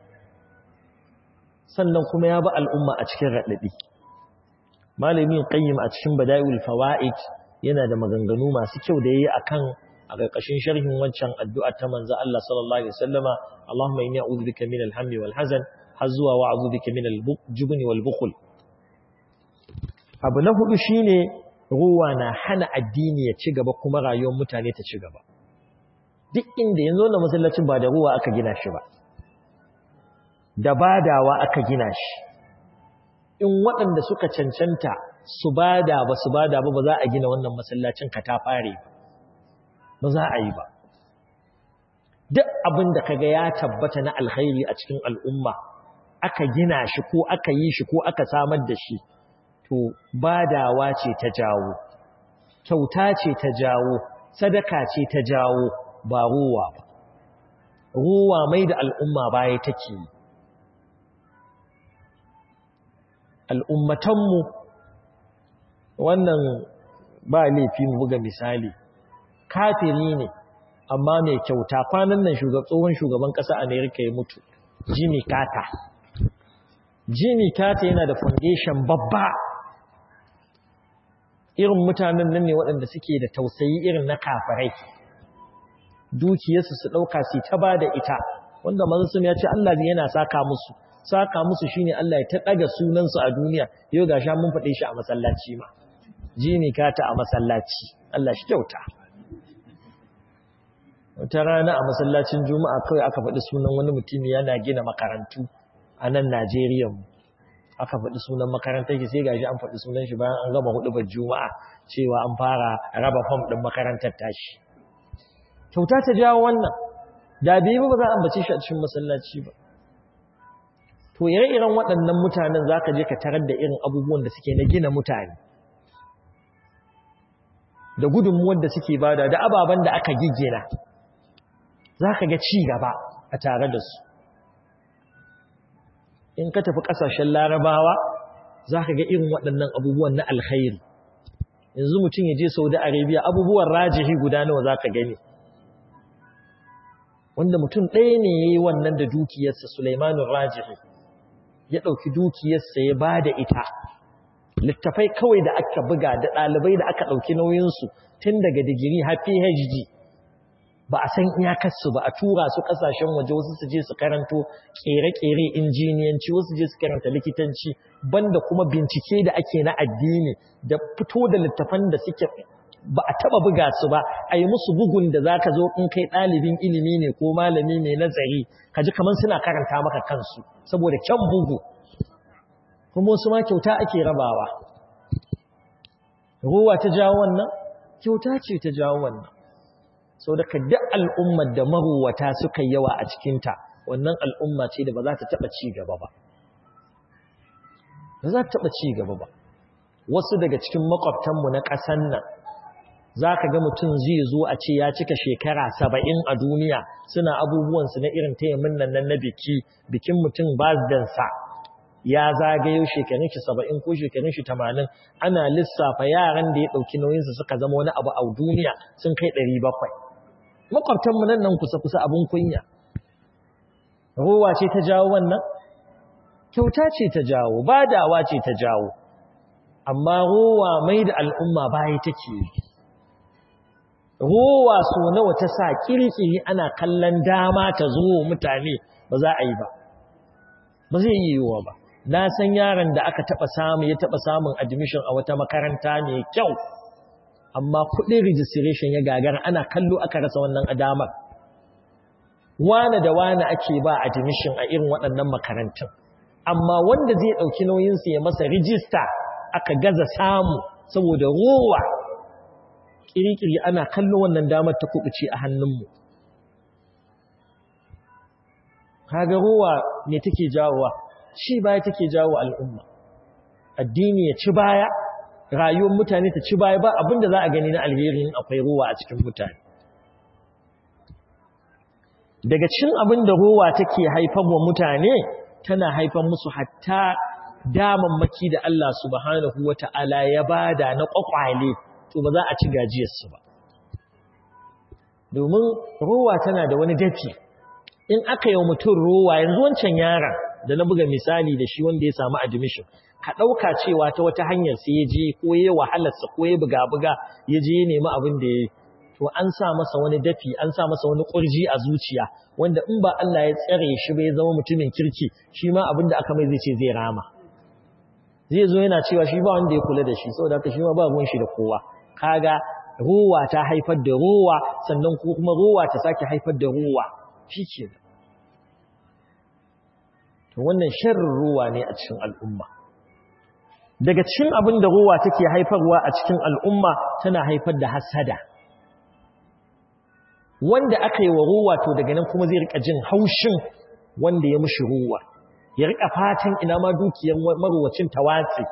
sannan kuma ya ba al'umma a cikin raɗaɗi malamin qayyim a cikin bada'iul fawaid yana da maganganu masu kyau da yayi akan a ƙarƙashin sharhin wancan addu'a ta manzo Allah sallallahu alaihi wasallama Allahumma inni a'udhu bika minal hammi wal hazan har zuwa wa a'udhu bika minal jubni wal bukhl abu na hudu shine ruwa na hana addini ya ci gaba kuma rayuwar mutane ta ci gaba duk inda yanzu na masallacin ba da ruwa aka gina shi ba da badawa aka gina shi in waɗanda suka cancanta su bada ba su bada ba ba za a gina wannan masallacin ka ta fare ba ba za a yi ba duk abin da kaga ya tabbata na alkhairi a cikin al'umma aka gina shi ko aka yi shi ko aka samar da shi to badawa ce ta jawo kyauta ce ta jawo sadaka ce ta jawo ba ruwa ba ruwa mai da al'umma baya take yi al'ummatanmu wannan ba laifi mu buga misali kafiri ne amma mai kyauta kwanan nan tsohon shugaban ƙasa amerika ya mutu jimmy carter jimmy carter yana da foundation babba irin mutanen nan ne waɗanda suke da tausayi irin na kafirai dukiyarsu su ɗauka su ta ba da ita wanda manzon ya ce Allah yana saka musu saka musu shine Allah ya ta daga sunansu a duniya yau ga sha mun faɗe shi a masallaci ma jini kata a masallaci Allah shi kyauta wata rana a masallacin juma'a kawai aka faɗi sunan wani mutum yana gina makarantu a nan Najeriya mu aka faɗi sunan makarantar ki sai gashi an faɗi sunan shi bayan an gama hudubar juma'a cewa an fara raba fam ɗin makarantar tashi kyauta ta jawo wannan da bai ba za a ambace shi a cikin masallaci ba to ire-iren waɗannan mutanen za ka je ka tarar da irin abubuwan da suke na gina mutane da gudunmuwar da suke bada da ababen da aka giggina za ka ga ci gaba a tare da su in ka tafi ƙasashen larabawa za ka ga irin waɗannan abubuwan na alkhairi yanzu mutum ya je saudi arabia abubuwan rajihi guda nawa za ka gani wanda mutum ɗaya ne ya yi wannan da dukiyarsa Sulaimanun Rajihi ya ɗauki dukiyarsa ya ba da ita littafai kawai da aka buga da ɗalibai da aka ɗauki nauyinsu tun daga digiri har PhD ba a san iyakarsu ba a tura su ƙasashen waje wasu su je su karanto ƙere-ƙere injiniyanci wasu je su karanta likitanci banda kuma bincike da ake na addini da fito da littafan da suke ba a taba buga su ba a yi musu bugun da za ka zo in kai ɗalibin ilimi ne ko malami mai nazari ka ji kamar suna karanta maka kansu saboda kyan bugu kuma wasu ma kyauta ake rabawa ruwa ta jawo wannan kyauta ce ta jawo wannan sau da duk al'ummar da maruwata suka yawa a cikinta wannan al'umma ce da ba za ta taɓa ci gaba ba ba za ta taɓa ci gaba ba wasu daga cikin makwabtanmu na ƙasan nan za ka ga mutum zai zo a ce ya cika shekara saba'in a duniya suna abubuwansu na irin taimin nan na biki bikin mutum bazdansa ya zagayo shekarun shi saba'in ko shekarun shi tamanin ana lissafa yaran da ya ɗauki nauyinsu suka zama wani abu a duniya sun kai ɗari bakwai makwabtanmu nan nan kusa-kusa abin kunya ruwa ce ta jawo wannan kyauta ce ta jawo badawa ce ta jawo amma ruwa mai da al'umma baya take yi rowa so nawa ta sa kirkiri ana kallon dama ta zo mutane ba za a yi ba ba zai yi yiwuwa ba na san yaron da aka taba samu ya taba samun admission a wata makaranta mai kyau amma kudin registration ya gagara ana kallo aka rasa wannan adamar wane da wane ake ba admission a irin waɗannan makarantun amma wanda zai ɗauki nauyinsu ya masa rijista aka gaza samu saboda rowa kirikiri ana kallon wannan damar ta kubuce a hannunmu kaga ruwa ne take jawowa shi baya take jawo al'umma addini ya ci baya rayuwar mutane ta ci baya ba abinda za a gani na alherin akwai ruwa a cikin mutane daga cikin abin da ruwa take haifar wa mutane tana haifar musu hatta damammaki da Allah subhanahu wata'ala ya bada na kwakwale to ba za a ci gajiyarsu ba domin ruwa tana da wani dafi in aka yi mutum ruwa yanzu wancan yaran da na buga misali da shi wanda ya samu admission ka ɗauka cewa ta wata hanyar sai ya je ko ya wahalarsa ko ya buga-buga ya je ya nemi abin da ya yi to an sa masa wani dafi an sa masa wani ƙurji a zuciya wanda in ba Allah ya tsare shi ba ya zama mutumin kirki shi ma abin da aka mai zai ce zai rama zai zo yana cewa shi ba wanda ya kula da shi saboda haka shi ma ba ruwan shi da kowa kaga ruwa ta haifar da ruwa sannan kuma ruwa ta sake haifar da ruwa shi ke to wannan sharrin ruwa ne a cikin al'umma daga cikin abin da ruwa take haifarwa a cikin al'umma tana haifar da hasada wanda aka yi wa ruwa to daga nan kuma zai rika jin haushin wanda ya mushi ruwa ya rika fatan ina ma dukiyar marwacin tawatsi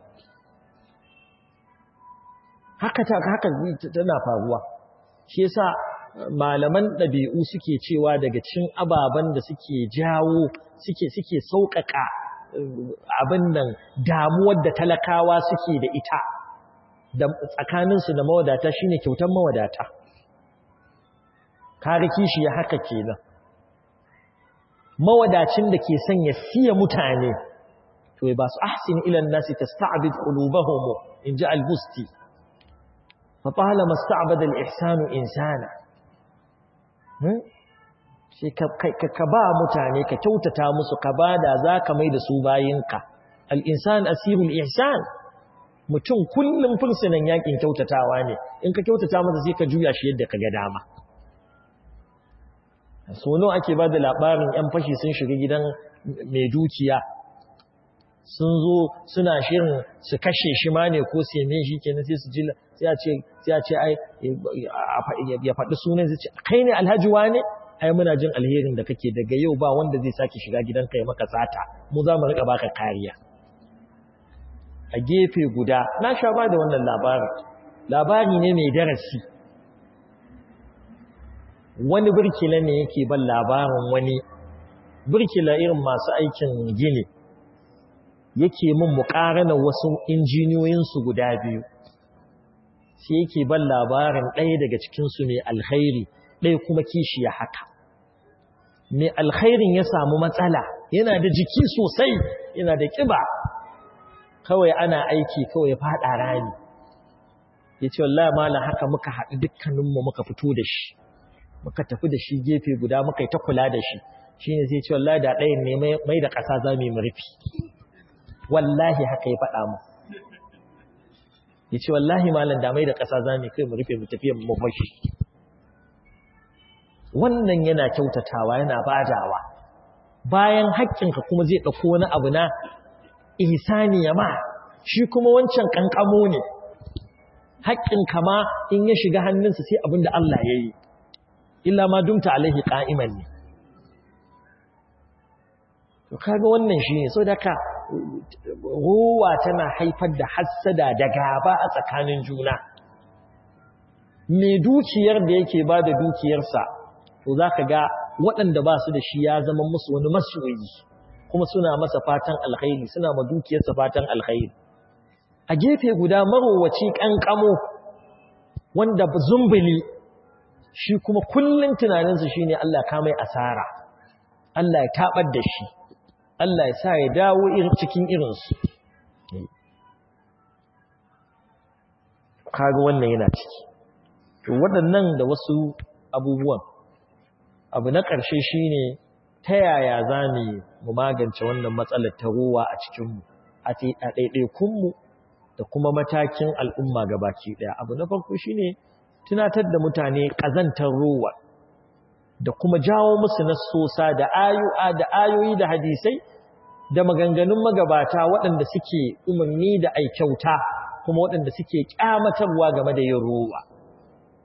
haka ta haka tana faruwa shi yasa malaman ɗabi'u suke cewa daga cikin ababen da suke jawo suke suke sauƙaƙa abin nan damuwar da talakawa suke da ita da tsakaninsu da mawadata shine kyautar mawadata kare kishi ya haka kenan mawadacin da ke son ya siya mutane to ba su ahsin ila nasi tasta'bid qulubahum in ja al-busti fa talama sta'bada al-ihsanu insana shi ka ba mutane ka kyautata musu ka bada zaka mai da su bayinka al-insan asirul ihsan mutum kullum fursunan yakin kyautatawa ne in ka kyautata masa sai ka juya shi yadda ka ga dama sono ake ba da labarin 'yan fashi sun shiga gidan mai dukiya sun zo suna shirin su kashe shi ma ne ko seme shi kenan sai su ji sai a ce ai ya faɗi sunan zai ce kai ne alhaji ne? ai muna jin alherin da kake daga yau ba wanda zai sake shiga gidan kai maka sata mu za mu rika baka kariya a gefe guda na sha ba da wannan labarin labari ne mai darasi wani birkila ne yake ban labarin wani birkila irin masu aikin gini yake min muƙarana wasu injiniyoyinsu guda biyu sai yake ban labarin ɗaya daga cikinsu mai alkhairi ɗaya kuma kishi ya haka mai alkhairin ya samu matsala yana da jiki sosai yana da ƙiba kawai ana aiki kawai faɗa rani ya ce wallah mala haka muka haɗu dukkaninmu muka fito da shi muka tafi da shi gefe guda muka yi ta kula da shi shi ne zai ce wallahi da ɗayan ne mai da ƙasa za mu yi murfi wallahi haka ya faɗa mu ya ce wallahi malam da mai da ƙasa za mu kai mu rufe mu tafiya mu mafashi wannan yana kyautatawa yana badawa bayan haƙƙinka kuma zai ɗauko wani abu na ihsani ya ma shi kuma wancan ƙanƙamo ne haƙƙinka ma in ya shiga hannunsa sai abin da Allah ya yi illa ma dumta alaihi qa'iman ne to kaga wannan shine so daka ruwa tana haifar da hassada da gaba a tsakanin juna mai dukiyar da yake ba da dukiyarsa to zaka ga waɗanda ba su da shi ya zama musu wani masoyi kuma suna masa fatan alkhairi suna ma dukiyarsa fatan alkhairi a gefe guda marowaci kankamo wanda zumbuli shi kuma kullum tunaninsu shi ne Allah ka mai asara Allah ya taɓar da shi Allah ya sa ya dawo cikin irinsu kaga wannan yana ciki waɗannan da wasu abubuwan abu na ƙarshe shi ne ta yaya za mu magance wannan matsalar ta ruwa a cikinmu a ɗaiɗaikunmu da kuma matakin al'umma gabaki ɗaya abu na farko shi ne tunatar da mutane ƙazantar ruwa da kuma jawo musu nassosa da ayoyi da ayoyi da hadisai da maganganun magabata waɗanda suke umarni da aikyauta kuma waɗanda suke ƙyamatarwa game da yin ruwa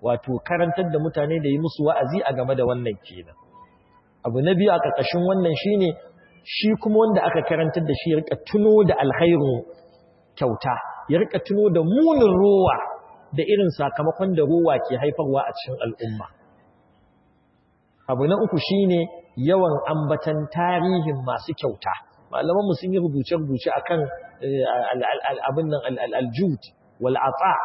wato karantar da mutane da yi musu wa'azi a game da wannan kenan abu na biyu a ƙarƙashin wannan shine shi kuma wanda aka karantar da shi ya rika tuno da alkhairu kyauta ya rika tuno da munin rowa da irin sakamakon da rowa ke haifarwa a cikin al'umma abu na uku shine yawan ambatan tarihin masu kyauta malaman sun yi rubuce-rubuce akan abin nan aljud wal'ata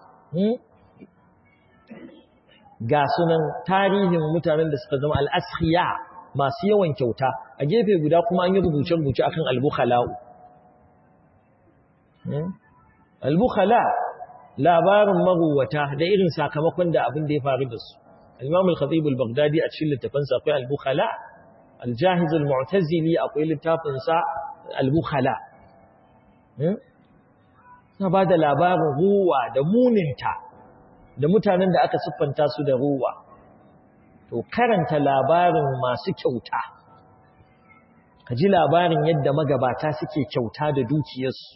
ga sunan tarihin mutanen da suka zama al'ashiya masu yawan kyauta a gefe guda kuma an yi rubuce-rubuce akan albukhala'u albukhala labarin maruwata da irin sakamakon da abin da ya faru da su الإمام الخطيب البغدادي أتشل التفنسى في البخلاء الجاهز المعتزلي أقول التفنسى البخلاء na ba da labarin ruwa da muninta da mutanen da aka siffanta su da ruwa to karanta labarin masu kyauta ka ji labarin yadda magabata suke kyauta da dukiyarsu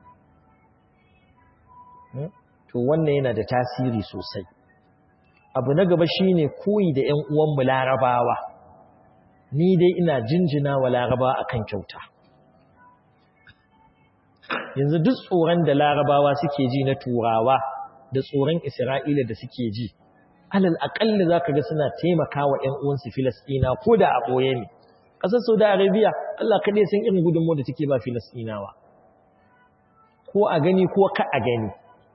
to wannan yana da tasiri sosai abu na gaba shine koyi da ƴan uwanmu larabawa ni dai ina jinjina wa larabawa akan kyauta yanzu duk tsoron da larabawa suke ji na turawa da tsoron isra'ila da suke ji alal aƙalli za ka ga suna taimaka wa ‘yan uwansu filastina ko da a ɓoye ne ƙasar saudi arabia allah kaɗai sun irin gudunmu da take ba filastinawa ko a gani ko ka a gani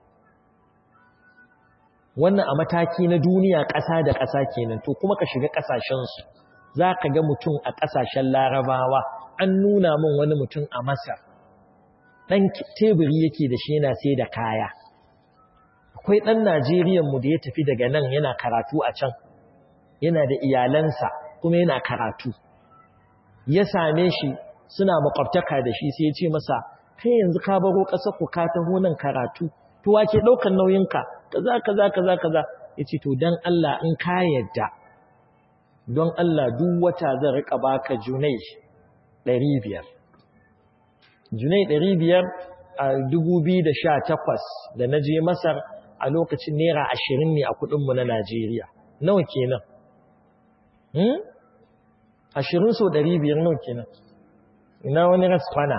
wannan a mataki na duniya ƙasa da ƙasa kenan to kuma ka shiga ƙasashensu za ka ga mutum a ƙasashen larabawa an nuna min wani mutum a masar ɗan teburi yake da shi yana sai da kaya akwai ɗan najeriyanmu da ya tafi daga nan yana karatu a can yana da iyalansa kuma yana karatu ya same shi suna makwabtaka da shi sai ya ce masa kai yanzu ka baro ƙasar ku ka taho nan karatu to wake ɗaukar nauyinka kaza kaza kaza kaza yace to dan Allah in ka yadda don Allah duk wata zan rika baka junai 500 junai 500 a 2018 da naje Masar a lokacin naira 20 ne a kudin mu na Najeriya nawa kenan hmm 20 so 500 nawa kenan ina wani raskwana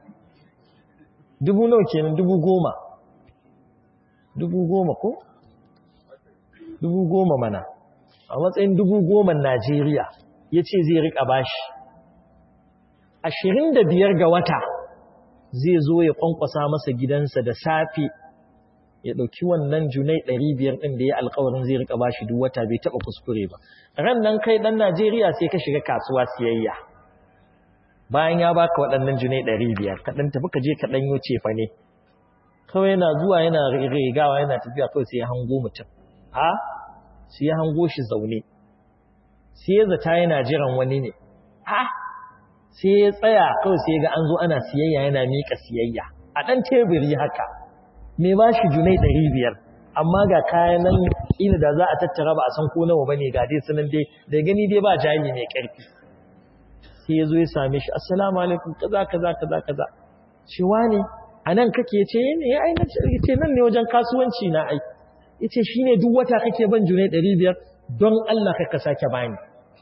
dubu nawa kenan dubu goma dubu goma ko? dubu goma mana a matsayin dubu goma Najeriya ya ce zai riƙa bashi ashirin da biyar ga wata zai zo ya ƙwanƙwasa masa gidansa da safe ya ɗauki wannan junai ɗari biyar ɗin da ya alkawarin zai riƙa bashi duk wata bai taɓa kuskure ba ran nan kai ɗan Najeriya sai ka shiga kasuwa siyayya bayan ya baka waɗannan junai ɗari biyar ka ɗan tafi ka je ka ɗanyo cefa ne kawai yana zuwa yana rigawa yana tafiya kawai sai ya hango mutum ha sai ya hango shi zaune sai ya zata yana jiran wani ne ha sai ya tsaya kawai sai ga an zo ana siyayya yana miƙa siyayya a ɗan teburi haka me ba shi junai ɗari biyar amma ga kayan nan ina da za a tattara ba a san ko nawa bane ga dai sunan dai da gani dai ba jami mai ƙarfi sai ya zo ya same shi assalamu alaikum kaza kaza kaza kaza shi wani a nan kake ce ne ya aina ce nan ne wajen kasuwanci na ai yace shine duk wata kake ban junai 500 don Allah kai ka sake bani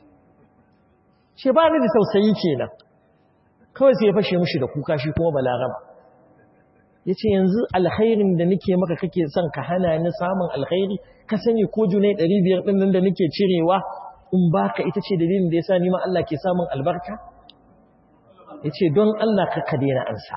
ce ba ni da tausayi kenan kawai sai ya fashe mushi da kuka shi kuma balarama yace yanzu alkhairin da nake maka kake son ka hana ni samun alkhairi ka sani ko junai 500 din nan da nake cirewa in baka ita ce dalilin da yasa ni ma Allah ke samun albarka yace don Allah ka ka daina ansa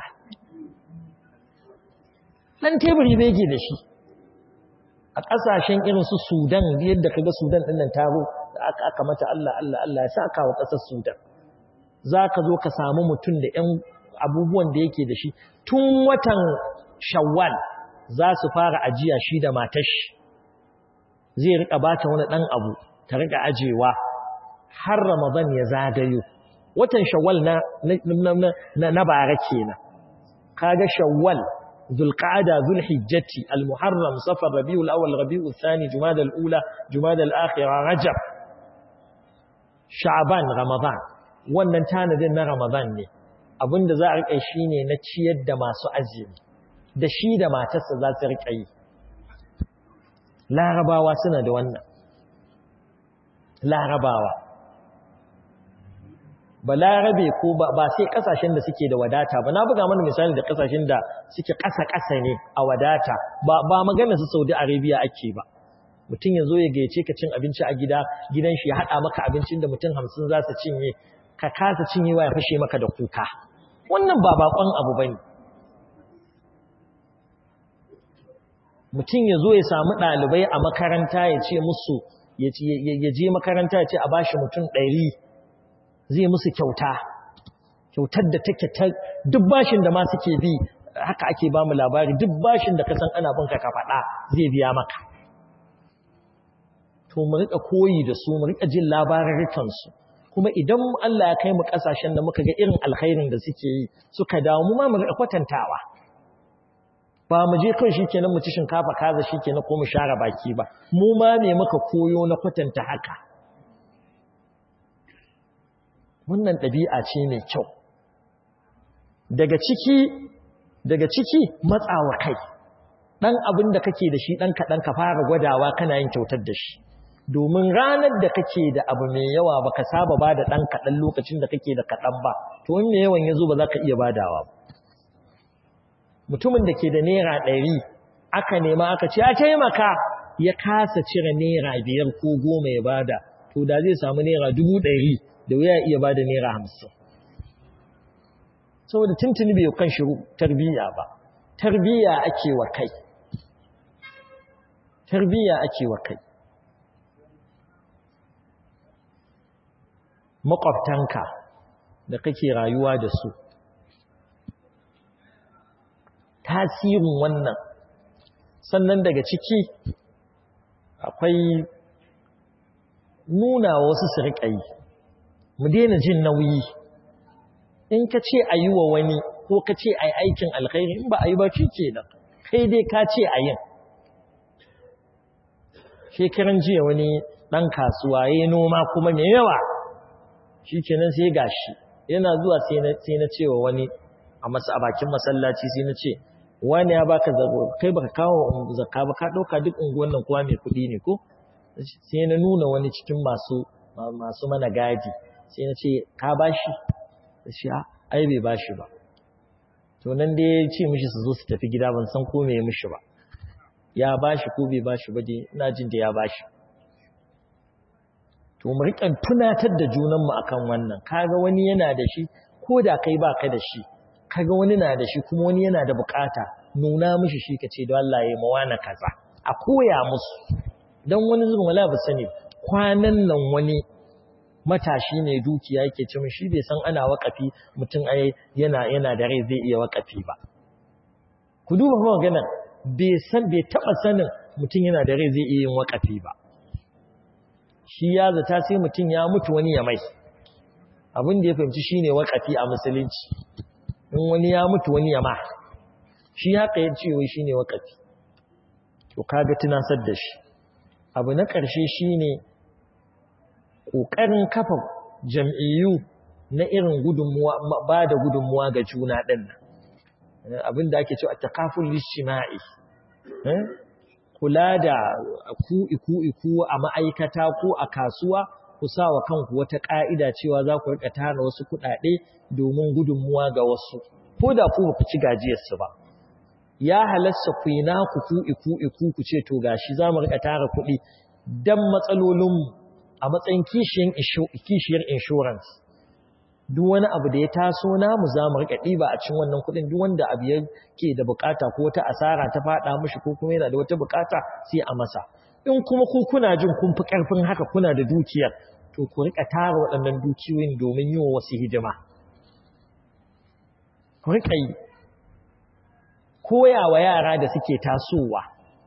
ɗan teburi bai ke da shi a ƙasashen irin su sudan yadda ka ga sudan ɗin nan taro da aka aka mata Allah Allah Allah ya sa wa ƙasar sudan za ka zo ka samu mutum da ‘yan abubuwan da yake da shi tun watan shawwal za su fara ajiya shi da matashi zai riƙa bata wani ɗan abu ta riƙa ajewa har ramadan ya zagayo watan shawwal na na na bara kenan kaga shawwal ذو القعدة ذو الحجة المحرم صفر ربيع الأول ربيع الثاني جماد الأولى جماد الآخرة رجب شعبان رمضان wannan tanadin na Ramadan ne abinda za a rika shi ne na ciyar da masu azumi da shi da matarsa za su rika yi larabawa suna da wannan larabawa ba larabe ko ba sai kasashen da suke da wadata ba na buga mana misali da kasashen da suke ƙasa-ƙasa ne a wadata ba magana su saudi arabia ake ba mutum ya zo ya gayyace ka cin abinci a gida gidan shi ya haɗa maka abincin da mutum hamsin za su cinye ka kasa cinyewa ya fashe maka da kuka wannan ba bakon abu ba ne mutum ya zo ya samu ɗalibai a makaranta ya ce musu ya je makaranta ya ce a bashi mutum ɗari zai musu kyauta kyautar da take ta duk bashin da ma suke bi haka ake ba mu labari duk bashin da ka san ana binka ka faɗa zai biya maka to mu riƙa koyi da su mu riƙa jin labarurrukansu kuma idan Allah ya kai mu ƙasashen da muka ga irin alkhairin da suke yi suka dawo mu ma mu riƙa kwatantawa ba mu je kan shikenan mu ci shinkafa kaza shikenan ko mu share baki ba mu ma me muka koyo na kwatanta haka wannan ɗabi'a ce mai kyau daga ciki daga ciki matsawa kai ɗan abin da kake da shi ɗan kaɗan ka fara gwadawa kana yin kyautar da shi domin ranar da kake da abu mai yawa baka saba ba da ɗan kaɗan lokacin da kake da kaɗan ba to in mai yawan ya zo ba za ka iya badawa ba mutumin da ke da naira ɗari aka nema aka ce a taimaka ya kasa cire naira biyar ko goma ya bada to da zai samu naira dubu ɗari da wuya iya bada naira hamsin saboda tuntuni bai kan shi tarbiyya ba tarbiyya ake wa kai tarbiyya ake wa kai makwabtanka da kake rayuwa da su tasirin wannan sannan daga ciki akwai nuna wasu su riƙa yi mu daina jin nauyi in ka ce a yi wa wani ko ka ce a yi aikin alkhairi in ba a yi ba shi ke nan kai dai ka ce a yin shekaran jiya wani ɗan kasuwa ya noma kuma mai yawa shi kenan sai gashi yana zuwa sai na cewa wani a bakin masallaci sai na ce wani ya baka zago kai baka kawo zakka ba ka dauka duk unguwan nan kowa mai kudi ne ko sai na nuna wani cikin masu masu mana gadi sai na ce ka bashi shi ai bai bashi ba to nan dai ya ce mishi su zo su tafi gida ban san ko me mishi ba ya bashi ko bai bashi ba dai ina jin da ya bashi to mu riƙa tunatar da junanmu akan wannan kaga wani yana da shi ko da kai baka da shi kaga wani na da shi kuma wani yana da bukata nuna mishi shi kace da Allah ya mawana kaza a koya musu dan wani zubin wala ba sani kwanan nan wani matashi ne dukiya yake ce shi bai san ana wakafi mutum ai yana yana da rai zai iya wakafi ba ku duba kuma magana bai san bai taba sanin mutum yana da rai zai iya yin wakafi ba shi ya zata sai mutum ya mutu wani ya mai abin da ya fahimci shine wakafi a musulunci in wani ya mutu wani ya ma shi haka ya ce wai shine wakafi to kaga tunasar da shi abu na ƙarshe shine ƙoƙarin kafa jam'iyyu na irin gudunmuwa ba da gudunmuwa ga juna ɗin nan abin da ake cewa takaful lishima'i kula da ku iku iku a ma'aikata ko a kasuwa ku sa wa kanku wata ƙa'ida cewa za ku riƙa tara wasu kuɗaɗe domin gudunmuwa ga wasu ko da ku ku ci gajiyarsu ba ya halasta ku yi naku ku iku iku ku ce to gashi za mu riƙa tara kuɗi don matsalolinmu a matsayin kishiyar insurance duk wani abu da ya taso namu za mu riƙa ɗiba a cikin wannan kuɗin duk wanda abu ya ke da bukata ko wata asara ta faɗa mishi ko kuma yana da wata bukata sai a masa in kuma ku kuna jin kun fi ƙarfin haka kuna da dukiyar to ku riƙa tara waɗannan dukiyoyin domin yi wa wasu hidima ku riƙa yi koya wa yara da suke tasowa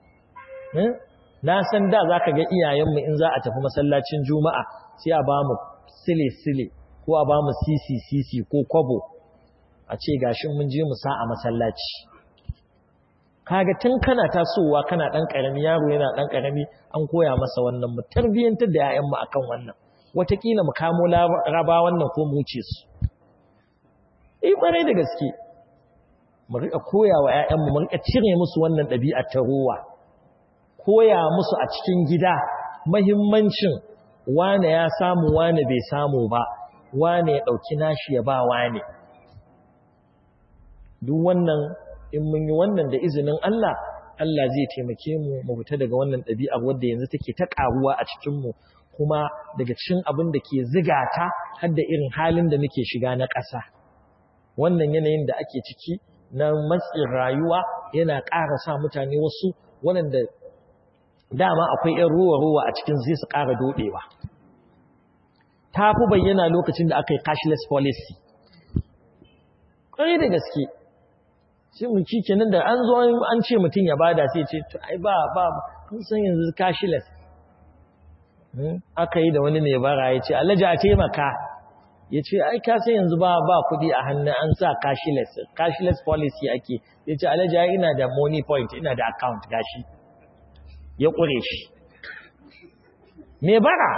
na san da za ka ga iyayenmu in za a tafi masallacin juma'a sai a ba mu sile-sile ko a ba mu sisi-sisi ko kwabo a ce gashin mun je mu sa a masallaci kaga tun kana tasowa kana dan karami yaro yana dan karami an koya masa wannan mu tarbiyantar da yayanmu akan wannan watakila mu kamo raba wannan ko mu wuce su eh bare da gaske mu rika koya wa yayanmu mu rika cire musu wannan dabi'a ta ruwa koya musu a cikin gida mahimmancin wane ya samu wane bai samu ba wane ya ɗauki nashi ya ba wane duk wannan in mun yi wannan da izinin Allah Allah zai taimake mu mu fita daga wannan ɗabi'ar wadda yanzu take ta ƙaruwa a cikinmu kuma daga cikin abin da ke ziga ta har da irin halin da muke shiga na ƙasa wannan yanayin da ake ciki na matsin rayuwa yana ƙara sa mutane wasu waɗanda dama akwai ‘yan ruwa-ruwa a cikin zai su ƙara doɗewa ta fi bayyana lokacin da aka yi cashless policy ƙwai da gaske sai mu ci kenan da an zo an ce mutum ya bada sai ce ai ba ba kun san yanzu cashless aka yi da wani mai bara ya ce alhaji a taimaka ya ce ai ka sai yanzu ba ba kuɗi a hannun an sa cashless cashless policy ake ya ce alhaji ai ina da money point ina da account gashi ya ƙure shi mai bara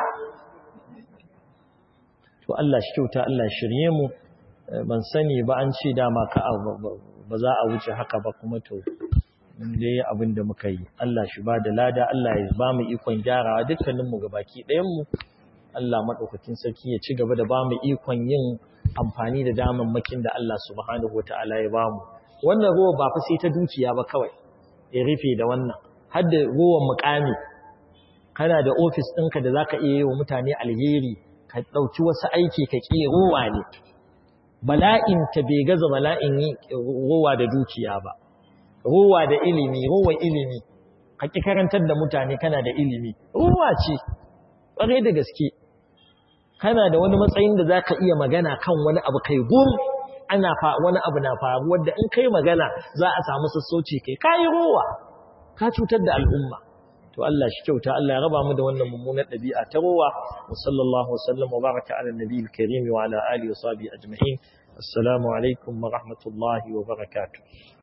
to Allah shi kyauta Allah shirye mu ban sani ba an ce dama ka ba za a wuce haka ba kuma to dai abin da muka yi Allah shi ba da lada Allah ya ba mu ikon gyarawa dukkaninmu gabaki ɗayanmu Allah maɗaukakin sarki ya ci gaba da ba mu ikon yin amfani da damammakin da Allah subhanahu wa ta'ala ya ba mu wannan ruwa ba fa sai ta dukiya ba kawai ya rufe da wannan har da ruwan mukami kana da ofis ɗinka da za ka iya yi wa mutane alheri ka ɗauki wasu aiki ka ƙi ruwa ne bala'in ta bai gaza bala'in yi ruwa da dukiya ba ruwa da ilimi ruwa ilimi ka ƙi karantar da mutane kana da ilimi ruwa ce ƙwarai da gaske kana da wani matsayin da za ka iya magana kan wani abu kai gum ana wani abu na faru wadda in kai magana za a samu sassauci kai kayi ruwa ka cutar da al'umma to Allah shi kyauta Allah ya raba mu da wannan mummunar ɗabi'a ta ruwa wa sallallahu wasallam wa baraka ala nabiyil karim wa ala alihi wa sahbihi ajma'in assalamu alaikum wa rahmatullahi wa barakatuh